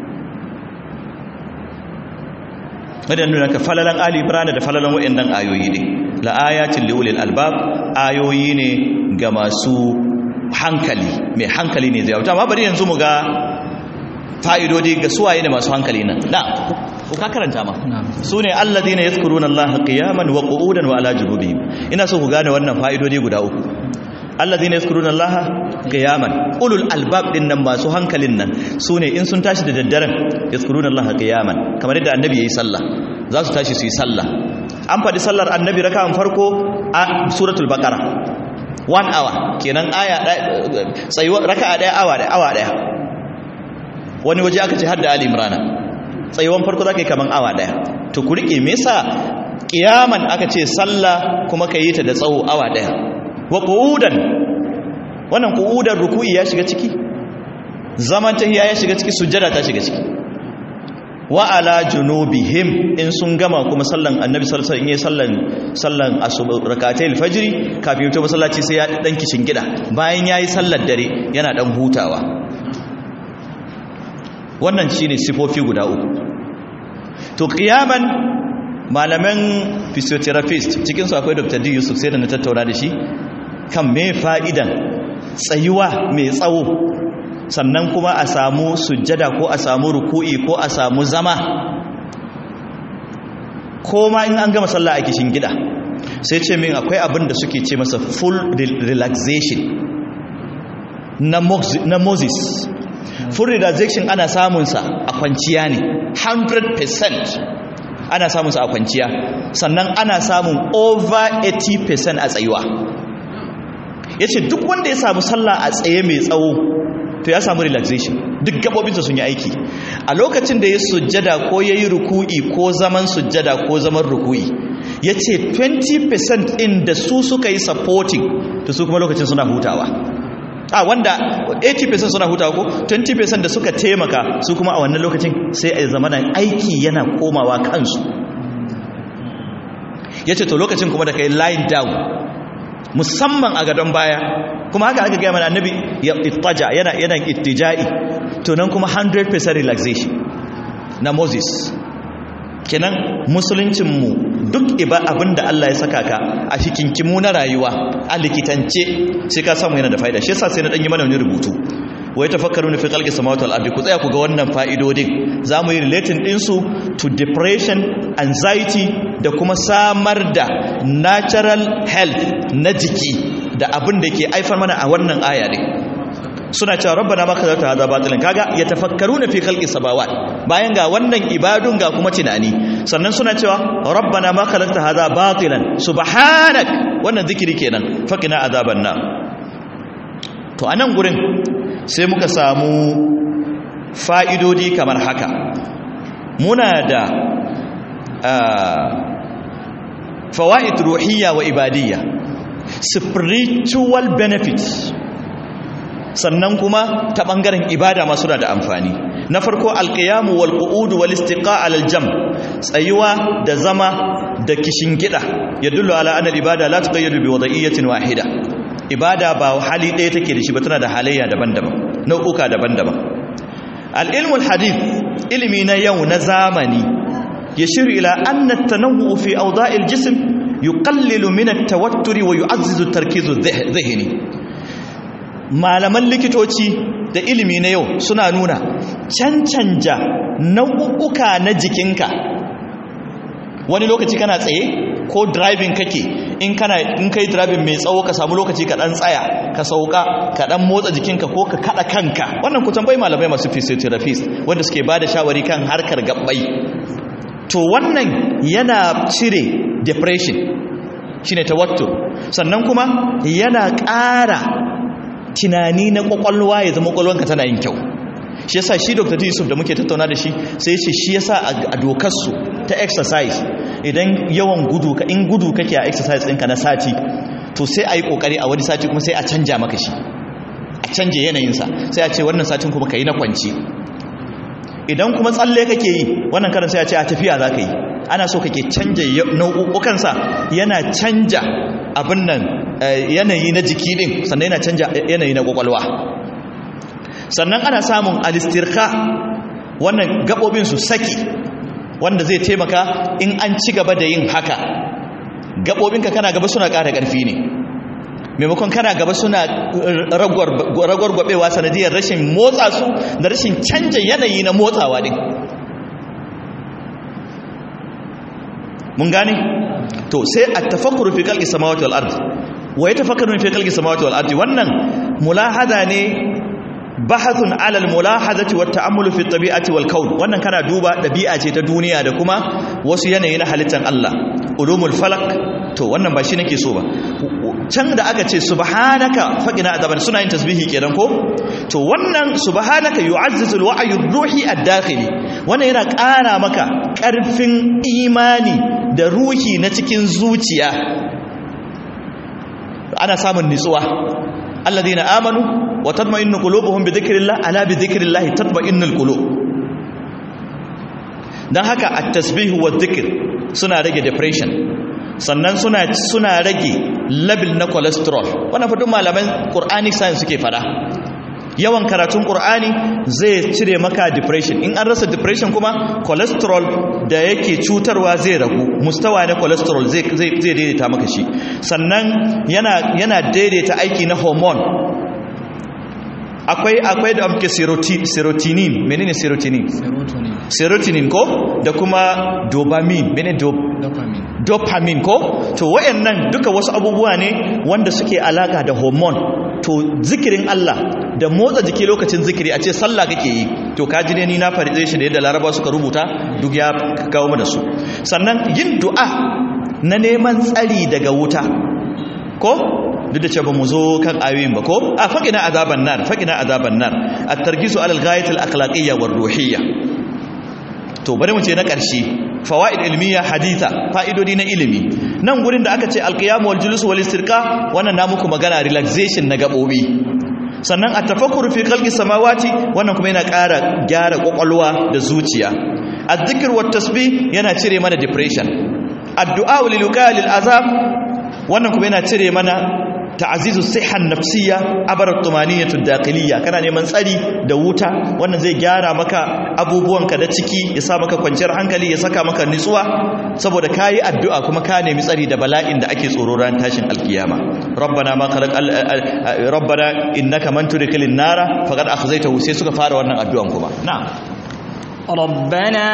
wadda nuna ka falalan ali imran da falalan waɗannan ayoyi ne la ayatin liulil albab ayoyi ne ga masu hankali mai hankali ne zai amma bari yanzu mu ga fa'idodi ga suwaye ne masu hankali nan da ku ka karanta ma su ne alladhina yadhkuruna allaha qiyaman wa qu'udan wa ala junubihim ina so ku gane wannan fa'idodi guda uku alladhina yadhkuruna allaha qiyaman ulul albab din nan masu hankalin nan su ne in sun tashi da daddaren yadhkuruna allaha qiyaman kamar yadda annabi yayi sallah za su tashi su yi sallah an faɗi sallar annabi raka'an farko a suratul baqara one hour kenan aya tsayuwa raka'a daya awa daya awa daya wani waje aka ce har da ali imrana tsayuwan farko zaka yi kaman awa daya to ku rike me yasa kiyaman aka ce sallah kuma ka yi ta da tsawo awa daya wa qu'udan wannan qu'udan ruku'i ya shiga ciki zaman tahiya ya shiga ciki sujjada ta shiga ciki wa ala junubihim in sun gama kuma sallan annabi sallallahu alaihi wasallam in sallan sallan asuba rakatai alfajri kafin to masallaci sai ya dan kishin gida bayan yayi sallar dare yana dan hutawa wannan shine sifofi guda uku to qiyaman malaman physiotherapist cikin su akwai Dr. D Yusuf sai da na tattauna da shi kan me fa'idan tsayuwa mai tsawo sannan kuma a samu sujjada ko a samu ruku'i ko a samu zama ko ma in an gama sallah a kishin gida sai ce min akwai abin da suke ce masa full relaxation na moses full relaxation ana samunsa a kwanciya ne 100% ana samunsa a kwanciya sannan ana samun over 80% a tsayuwa ya ce duk wanda ya samu sallah a tsaye mai tsawo to ya samu relaxation duk gabobinsa sun yi aiki a lokacin da ya sujjada ko ya yi ruku'i ko zaman sujjada ko zaman ruku'i ya ce 20% in da su suka yi supporting to su kuma lokacin suna hutawa a wanda 80% suna hutawa ko 20% da suka taimaka su kuma a wannan lokacin sai a zamanin aiki yana komawa kansu ya ce to lokacin kuma da kai line down musamman a gadon baya kuma haka aka gaya mana annabi ya ittaja yana yana ittija'i to nan kuma 100% relaxation na Moses kenan musuluncin mu duk iba abinda Allah ya saka ka a hikinkimu na rayuwa a likitance sai ka samu yana da fa'ida shi yasa sai na dan yi mana wani rubutu wai tafakkaruna fi khalqis samawati wal ardi ku tsaya ku ga wannan fa'idodin zamu yi relating din su to depression anxiety da kuma samar da natural health na jiki da abin da ke aifar mana a wannan aya ne suna cewa rabbana ma kazarta hada batilan kaga ya tafakkaruna fi khalqis samawat bayan ga wannan ibadun ga kuma tunani sannan suna cewa rabbana ma khalaqta hada batilan subhanak wannan zikiri kenan faqina azaban nar to anan gurin sai muka samu fa'idodi kamar haka muna da fawa'id ruhiyya wa ibadiyya spiritual benefits sannan kuma ta ɓangaren ibada masu da amfani na farko alƙiyamu wal qu'udu wal istiqa al jam tsayuwa da zama da kishin gida ya dullu ala anna ibada la tuqayyadu bi wada'iyyatin wahida ibada ba hali ɗaya take da shi ba tana da halayya daban-daban nau'uka daban-daban al ilmul hadith ilimi na yau na zamani yashiru ila anna at-tanawwu fi awda'il jism yuqallilu min at-tawatturi wa yu'azzizu at-tarkizu adh-dhihni malaman likitoci da ilimi na yau suna nuna cancanja nau'uka na jikinka wani lokaci kana tsaye ko driving kake in kana in kai driving mai tsawo ka samu lokaci ka dan tsaya ka sauka ka dan motsa jikinka ko ka kada kanka wannan ku tambayi malamai masu physiotherapist wanda suke bada shawari kan harkar gabbai to wannan yana cire depression shine tawattur sannan kuma yana ƙara tunani na kwakwalwa ya zama kwakwalwanka tana yin kyau shi yasa shi dr yusuf da muke tattauna da shi sai ce shi yasa a dokarsu ta exercise idan yawan gudu ka in gudu kake a exercise ɗinka na sati to sai a yi ƙoƙari a wani sati kuma sai a canja maka shi a canje yanayinsa sai a ce wannan satin kuma ka yi na kwanci idan kuma tsalle kake yi wannan karin sai a ce a tafiya za ka yi ana so kake canja nau'ukansa yana canja abin nan yanayi na jiki din sannan yana canja yanayi na kwakwalwa sannan ana samun alistirka wannan gabobin su saki wanda zai taimaka in an ci gaba da yin haka gabobinka kana gaba suna ƙara ƙarfi ne maimakon kana gaba suna ragwargwabewa sanadiyar rashin motsa su da rashin canja yanayi na motsawa din mun gane to sai a tafakkuru fi kalki samawati wal ardi wa yatafakkaru fi kalki samawati wal ardi wannan mulahada ne bahathun ala al mulahadati wat ta'ammulu fi tabi'ati wal kawn wannan kana duba dabi'a ce ta duniya da kuma wasu yanayi na halittar Allah ulumul falak to wannan ba shi nake so ba can da aka ce subhanaka faqina adaban suna yin tasbihi kenan ko to wannan subhanaka yu'azzizul wa'yu ruhi ad-dakhili wannan yana ƙara maka ƙarfin imani da ruhi na cikin zuciya ana samun nitsuwa alladhina amanu wa tatma'innu qulubuhum bi dhikrillah ala bi dhikrillah tatma'innul qulub dan haka at-tasbih wa dhikr suna rage depression sannan suna suna rage level na cholesterol wannan fa duk malaman quranic science suke fada yawan karatun qur'ani zai cire maka depression in an rasa depression kuma cholesterol da yake cutarwa zai ragu mustawa na cholesterol zai zai daidaita maka shi sannan yana yana daidaita aiki na hormone akwai akwai da amke serotonin menene serotonin serotonin ko da kuma dopamine menene dopamine dopamine ko to wayannan duka wasu abubuwa ne wanda suke alaka da hormone to zikirin Allah da motsa jiki lokacin zikiri a ce sallah kake yi to ka ji ne ni na farize shi da yadda laraba suka rubuta duk ya kawo mu da su sannan yin du'a na neman tsari daga wuta ko duk da cewa mu zo kan ayoyin ba ko a faqina azaban nar faqina azaban nar at-tarkisu alal ghayat al-akhlaqiyya war ruhiyya to bari mu ce na ƙarshe fawaid ilmiya haditha fa'idodi na ilimi nan gurin da aka ce alqiyam wal julus wal istirqa wannan na muku magana relaxation na gabobi sannan at-tafakkur fi khalqi samawati wannan kuma yana ƙara gyara kwakwalwa da zuciya adh-dhikr wat tasbih yana cire mana depression addu'a lil lil azab wannan kuma yana cire mana ta'azizu sihan nafsiyya abarat tumaniyatu daqiliyya kana neman tsari da wuta wannan zai gyara maka abubuwanka da ciki ya sa maka kwanciyar hankali ya saka maka nutsuwa saboda kayi addu'a kuma ka nemi tsari da bala'in da ake tsoro ran tashin alkiyama rabbana ma khalaq rabbana innaka man tudkhilin nara faqad akhzaytahu sai suka fara wannan addu'an kuma na'am ربنا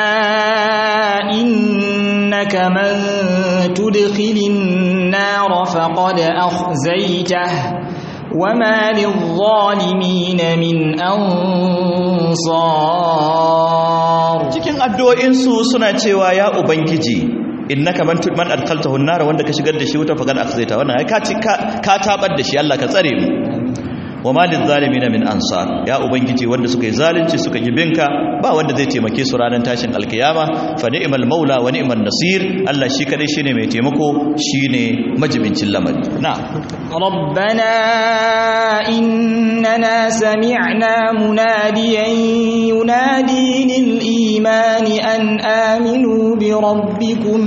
إنك من تدخل النار فقد أخزيته وما للظالمين من أنصار cikin addu'o'insu suna cewa ya ubangiji innaka man man adkhaltahu an-nar wanda ka shigar da shi wuta faqad akhzaita wannan ai ka ka tabar da shi Allah ka tsare mu wa malin zalimina min ansar ya ubangiji wanda suka yi zalunci suka yi binka ba wanda zai taimake su ranar tashin alkiyama fa ni'mal maula wa ni'man nasir Allah shi kadai shine mai taimako shine majibincin lamari na ربنا إننا سمعنا مناديا ينادي للإيمان أن آمنوا بربكم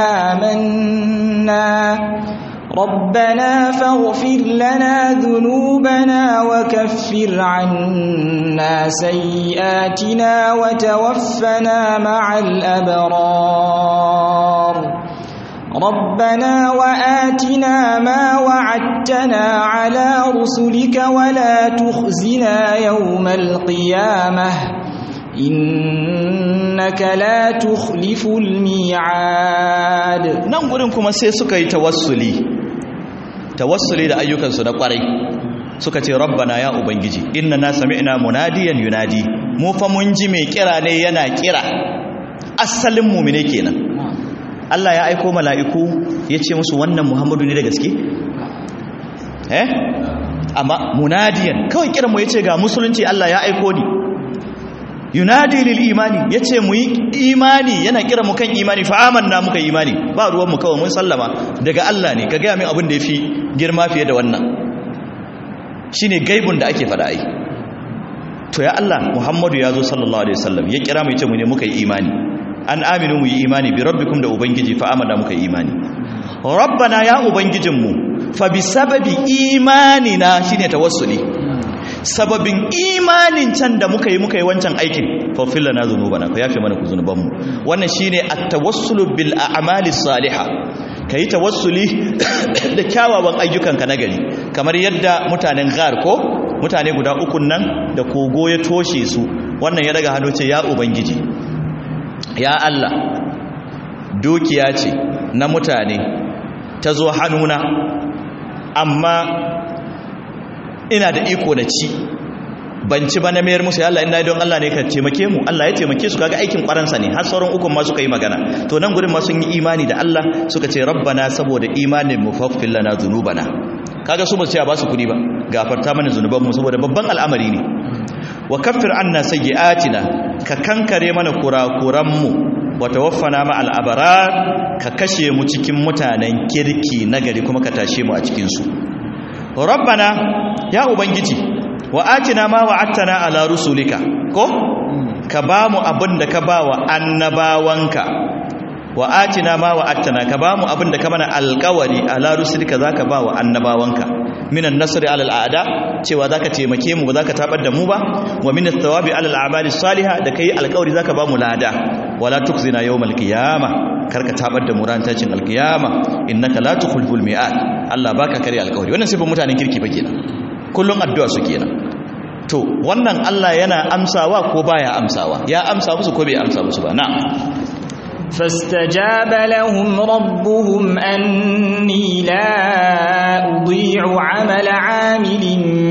فآمنا ربنا فاغفر لنا ذنوبنا وكفر عنا سيئاتنا وتوفنا مع الأبرار ربنا وآتنا ما وعدتنا على رسلك ولا تخزنا يوم القيامة إنك لا تخلف الميعاد nan gurin kuma sai suka yi tawassuli tawassuli da ayyukansu na kwarai suka ce rabbana ya ubangiji inna na sami'na munadiyan yunadi mu fa mun ji mai kira ne yana kira asalin mu'mine kenan Allah ya aiko mala'iku ya ce musu wannan Muhammadu ne da gaske eh amma munadiyan kawai kiran mu yace ga musulunci Allah ya aiko ni yunadi lil imani yace mu yi imani yana kira mu kan imani fa amanna muka yi imani ba ruwan mu kawai mun sallama daga Allah ne ka ga min abin da yafi girma fiye da wannan shine gaibun da ake fada ai to ya Allah Muhammadu ya zo sallallahu alaihi wasallam ya kira mu yace mu ne muka yi imani an aminu mu yi imani bi rabbikum da ubangiji fa amanna muka yi imani rabbana ya ubangijinmu fa bi sababi imanina shine tawassuli sababin imanin can da muka yi muka yi wancan aikin fafilla na zunubana ku yafe mana ku zunubanmu wannan shine at-tawassulu bil a'mali salihah ka yi tawassuli da kyawawan ayyukanka na gari kamar yadda mutanen ghar ko mutane guda ukun nan da kogo ya toshe su wannan ya daga hannu ce ya ubangiji ya Allah dukiya ce na mutane ta zo hannuna amma ina da iko na ci ban ci ba na mayar musu ya Allah ina don Allah ne ka taimake mu Allah ya taimake su kaga aikin kwaransa ne har sauran ukun ma suka yi magana to nan gurin ma sun yi imani da Allah suka ce rabbana saboda imanin mu faghfir lana dhunubana kaga su ba su ce ba su kudi ba gafarta mana zunuban mu saboda babban al'amari ne wa kaffir anna sayyi'atina ka kankare mana kurakuran mu wa tawaffana ma al'abrar ka kashe mu cikin mutanen kirki nagari kuma ka tashe mu a cikin su rabbana ya ubangiji wa atina ma wa'attana ala rusulika ko ka ba mu abin da ka ba wa annabawanka wa atina ma wa'attana ka ba mu abin da ka mana alƙawari ala rusulika zaka ba wa annabawanka minan nasri ala al'ada cewa zaka taimake mu ba zaka tabar da mu ba wa min thawabi ala al'amali salihah da kai alƙawari zaka ba mu lada wala tukzina yawmal qiyamah karka tabar da mu ran tashin alqiyama innaka la tukhliful mi'ad Allah baka kare alƙawari wannan sifin mutanen kirki ba kenan kullum addu'a su kenan to wannan Allah yana amsawa ko baya amsawa ya amsa musu ko bai amsa musu ba na'am فاستجاب لهم ربهم أني لا أضيع عمل عامل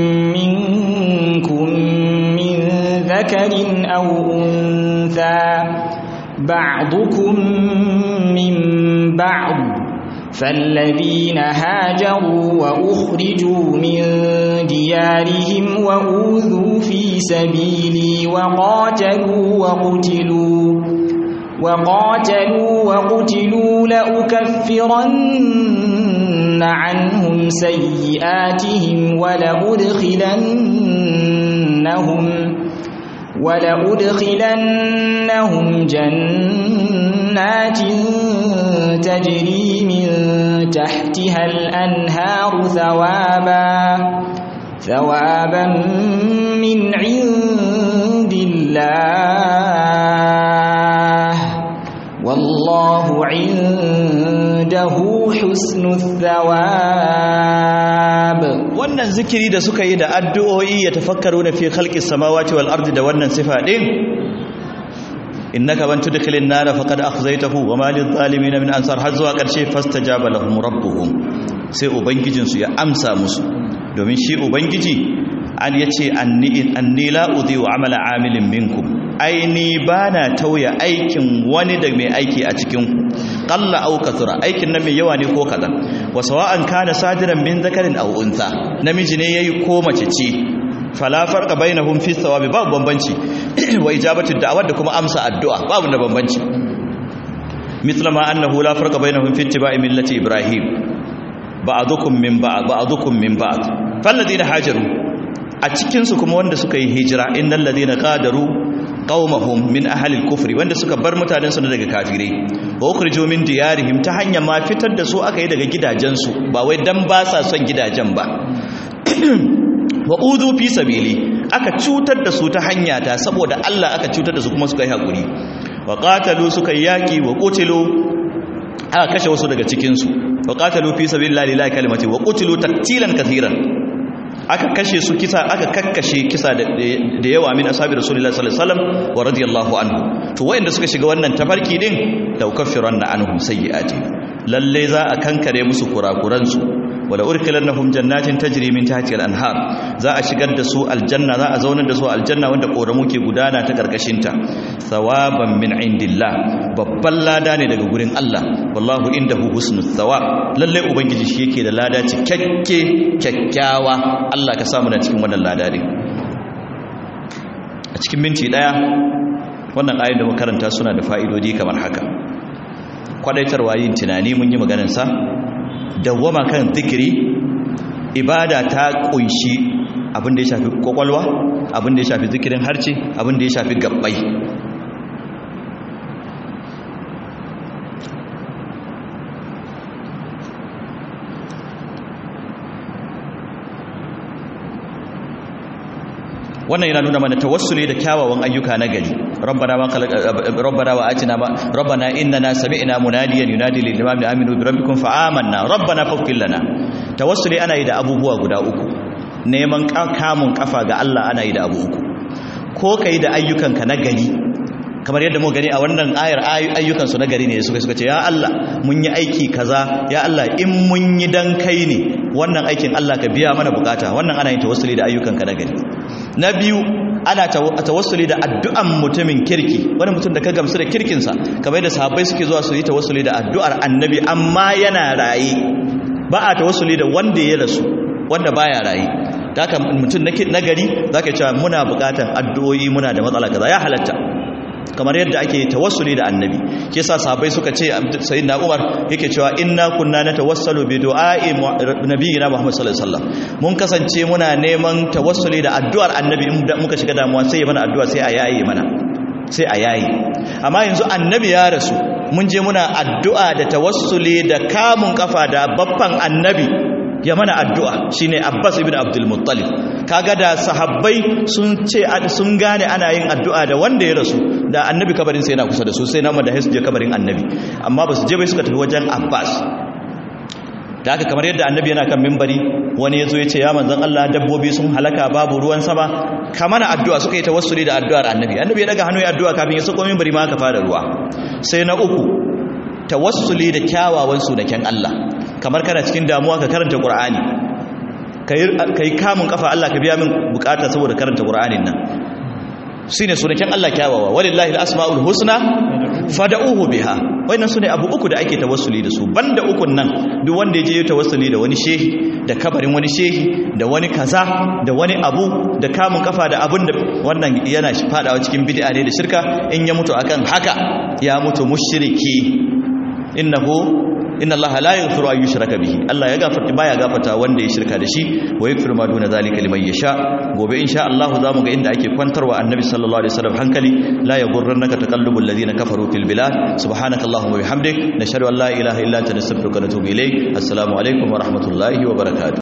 منكم من ذكر أو أنثى بعضكم من بعض فالذين هاجروا وأخرجوا من ديارهم وأوذوا في سبيلي وقاتلوا وقتلوا وقاتلوا وقتلوا لأكفرن عنهم سيئاتهم ولأدخلنهم ولأدخلنهم جنات تجري من تحتها الأنهار ثوابا ثوابا من عند الله والله عنده حسن الثواب wannan zikiri da suka yi da addu'o'i ya tafakkaru na fi khalqis samawati wal ardi da wannan sifa din innaka man tudkhilin nar faqad akhzaytahu wa ma lil zalimin min ansar har zuwa karshe fastajaba lahum rabbuhum sai ubangijin su ya amsa musu domin shi ubangiji an yace anni anni la udhi'u amala amilin minkum aini bana tauya aikin wani da mai aiki a cikin ku qalla aw kathura aikin nan mai yawa ne ko kadan wa sawa'an kana sadiran min zakarin aw untha namiji ne yayi ko mace ce fala farqa bainahum fi thawabi babu bambanci wa ijabatu da'awat da kuma amsa addu'a babu da bambanci mithla ma annahu la farqa bainahum fi ittiba'i millati ibrahim ba'dukum min ba'd ba'dukum min ba'd falladina hajaru a cikin su kuma wanda suka yi hijira innal ladina qadaru qaumahum min ahli al-kufri wanda suka bar mutanen su daga kafirai wa ukhrijo min diyarihim ta hanyar ma fitar da su aka yi daga gidajensu ba wai dan ba sa son gidajen ba wa udu fi sabili aka cutar da su ta hanya ta saboda Allah aka cutar da su kuma suka yi hakuri wa qatalu suka yi yaki wa qutilu aka kashe wasu daga cikin su wa qatalu fi sabilillahi lillahi kalimati wa qutilu taktilan kathiran aka kashe su kisa aka kakkashe kisa da yawa min ashabi rasulullahi sallallahu alaihi wasallam wa radiyallahu anhu to wayanda suka shiga wannan tafarki din da ukaffiranna anhum sayyi'ati lalle za a kankare musu kurakuran su wala urkilannahum jannatin tajri min tahtiha al-anhar za a shigar da su aljanna za a zaunar da su aljanna wanda koramu ke gudana ta karkashin ta thawaban min indillah babban lada ne daga gurin Allah wallahu indahu husnul thawab lalle ubangiji shi yake da lada cikakke kyakkyawa Allah ka samu na cikin wannan lada ne a cikin minti daya wannan ayoyin da makaranta suna da fa'idodi kamar haka kwadaitarwa yin tunani mun yi maganar sa dawwama kan zikiri ibada ta kunshi abin da ya shafi kwakwalwa abin da ya shafi zikirin harce abin da ya shafi gabbai wannan yana nuna mana tawassuli da kyawawan ayyuka na gari rabbana ma khalaq rabbana wa atina ma rabbana innana sami'na munadiyan yunadi lil imami aminu bi rabbikum fa amanna rabbana faghfir lana tawassuli ana yi da abubuwa guda uku neman kamun kafa ga Allah ana yi da abu uku ko kai da ayyukanka na gari kamar yadda mu gani a wannan ayar ayyukan su na gari ne suka suka ce ya Allah mun yi aiki kaza ya Allah in mun yi dan kai ne wannan aikin Allah ka biya mana bukata wannan ana yin tawassuli da ayyukanka na gari na biyu ana tawassuli da addu'an mutumin kirki wani mutum da ka gamsu da kirkinsa kamar yadda sahabbai suke zuwa su yi tawassuli da addu'ar annabi amma yana raye ba a tawassuli da wanda ya rasu wanda baya raye da haka mutum na gari zaka cewa muna bukatan addu'o'i muna da matsala kaza ya halatta kamar yadda ake tawassuli da annabi ke sa sahabbai suka ce sayyidina Umar yake cewa inna kunna natawassalu bi du'a'i nabiyina Muhammad sallallahu alaihi wasallam mun kasance muna neman tawassuli da addu'ar annabi in muka shiga damuwa sai ya mana addu'a sai a yayi mana sai a yayi amma yanzu annabi ya rasu mun je muna addu'a da tawassuli da kamun kafa da baffan annabi ya mana addu'a shine Abbas ibn Abdul Muttalib kaga da sahabbai sun ce sun gane ana yin addu'a da wanda ya rasu da annabi kabarin sai yana kusa da su sai na da je kabarin annabi amma ba su je bai suka tafi wajen Abbas da haka kamar yadda annabi yana kan mimbari wani ya zo ya ce ya manzon Allah dabbobi sun halaka babu ruwan sama ka mana addu'a suka yi tawassuli da addu'ar annabi annabi ya daga hannu ya addu'a kafin ya sako mimbari ma ka fara ruwa sai na uku tawassuli da kyawawan sunaken Allah kamar kana cikin damuwa ka karanta Qur'ani kai kamun kafa Allah ka biya min bukata saboda karanta Qur'anin nan shine sunaken Allah kyawawa walillahi alasmaul husna fad'uhu biha wannan sune abu uku da ake tawassuli da su banda ukun nan duk wanda ya je ya tawassuli da wani shehi da kabarin wani shehi da wani kaza da wani abu da kamun kafa da abun da wannan yana fadawa cikin bid'a ne da shirka in ya mutu akan haka ya mutu mushriki innahu inna allaha la yaghfiru an yushraka bihi Allah ya gafarta baya gafarta wanda ya shirka da shi wa yaghfiru ma duna zalika liman yasha gobe insha Allah zamu ga inda ake kwantarwa annabi sallallahu alaihi wasallam hankali la yaghurrannaka taqallubul ladina kafaru fil bilad subhanakallahumma wa bihamdik nashhadu an la ilaha illa anta nastaghfiruka wa natubu ilayk assalamu alaikum wa rahmatullahi wa barakatuh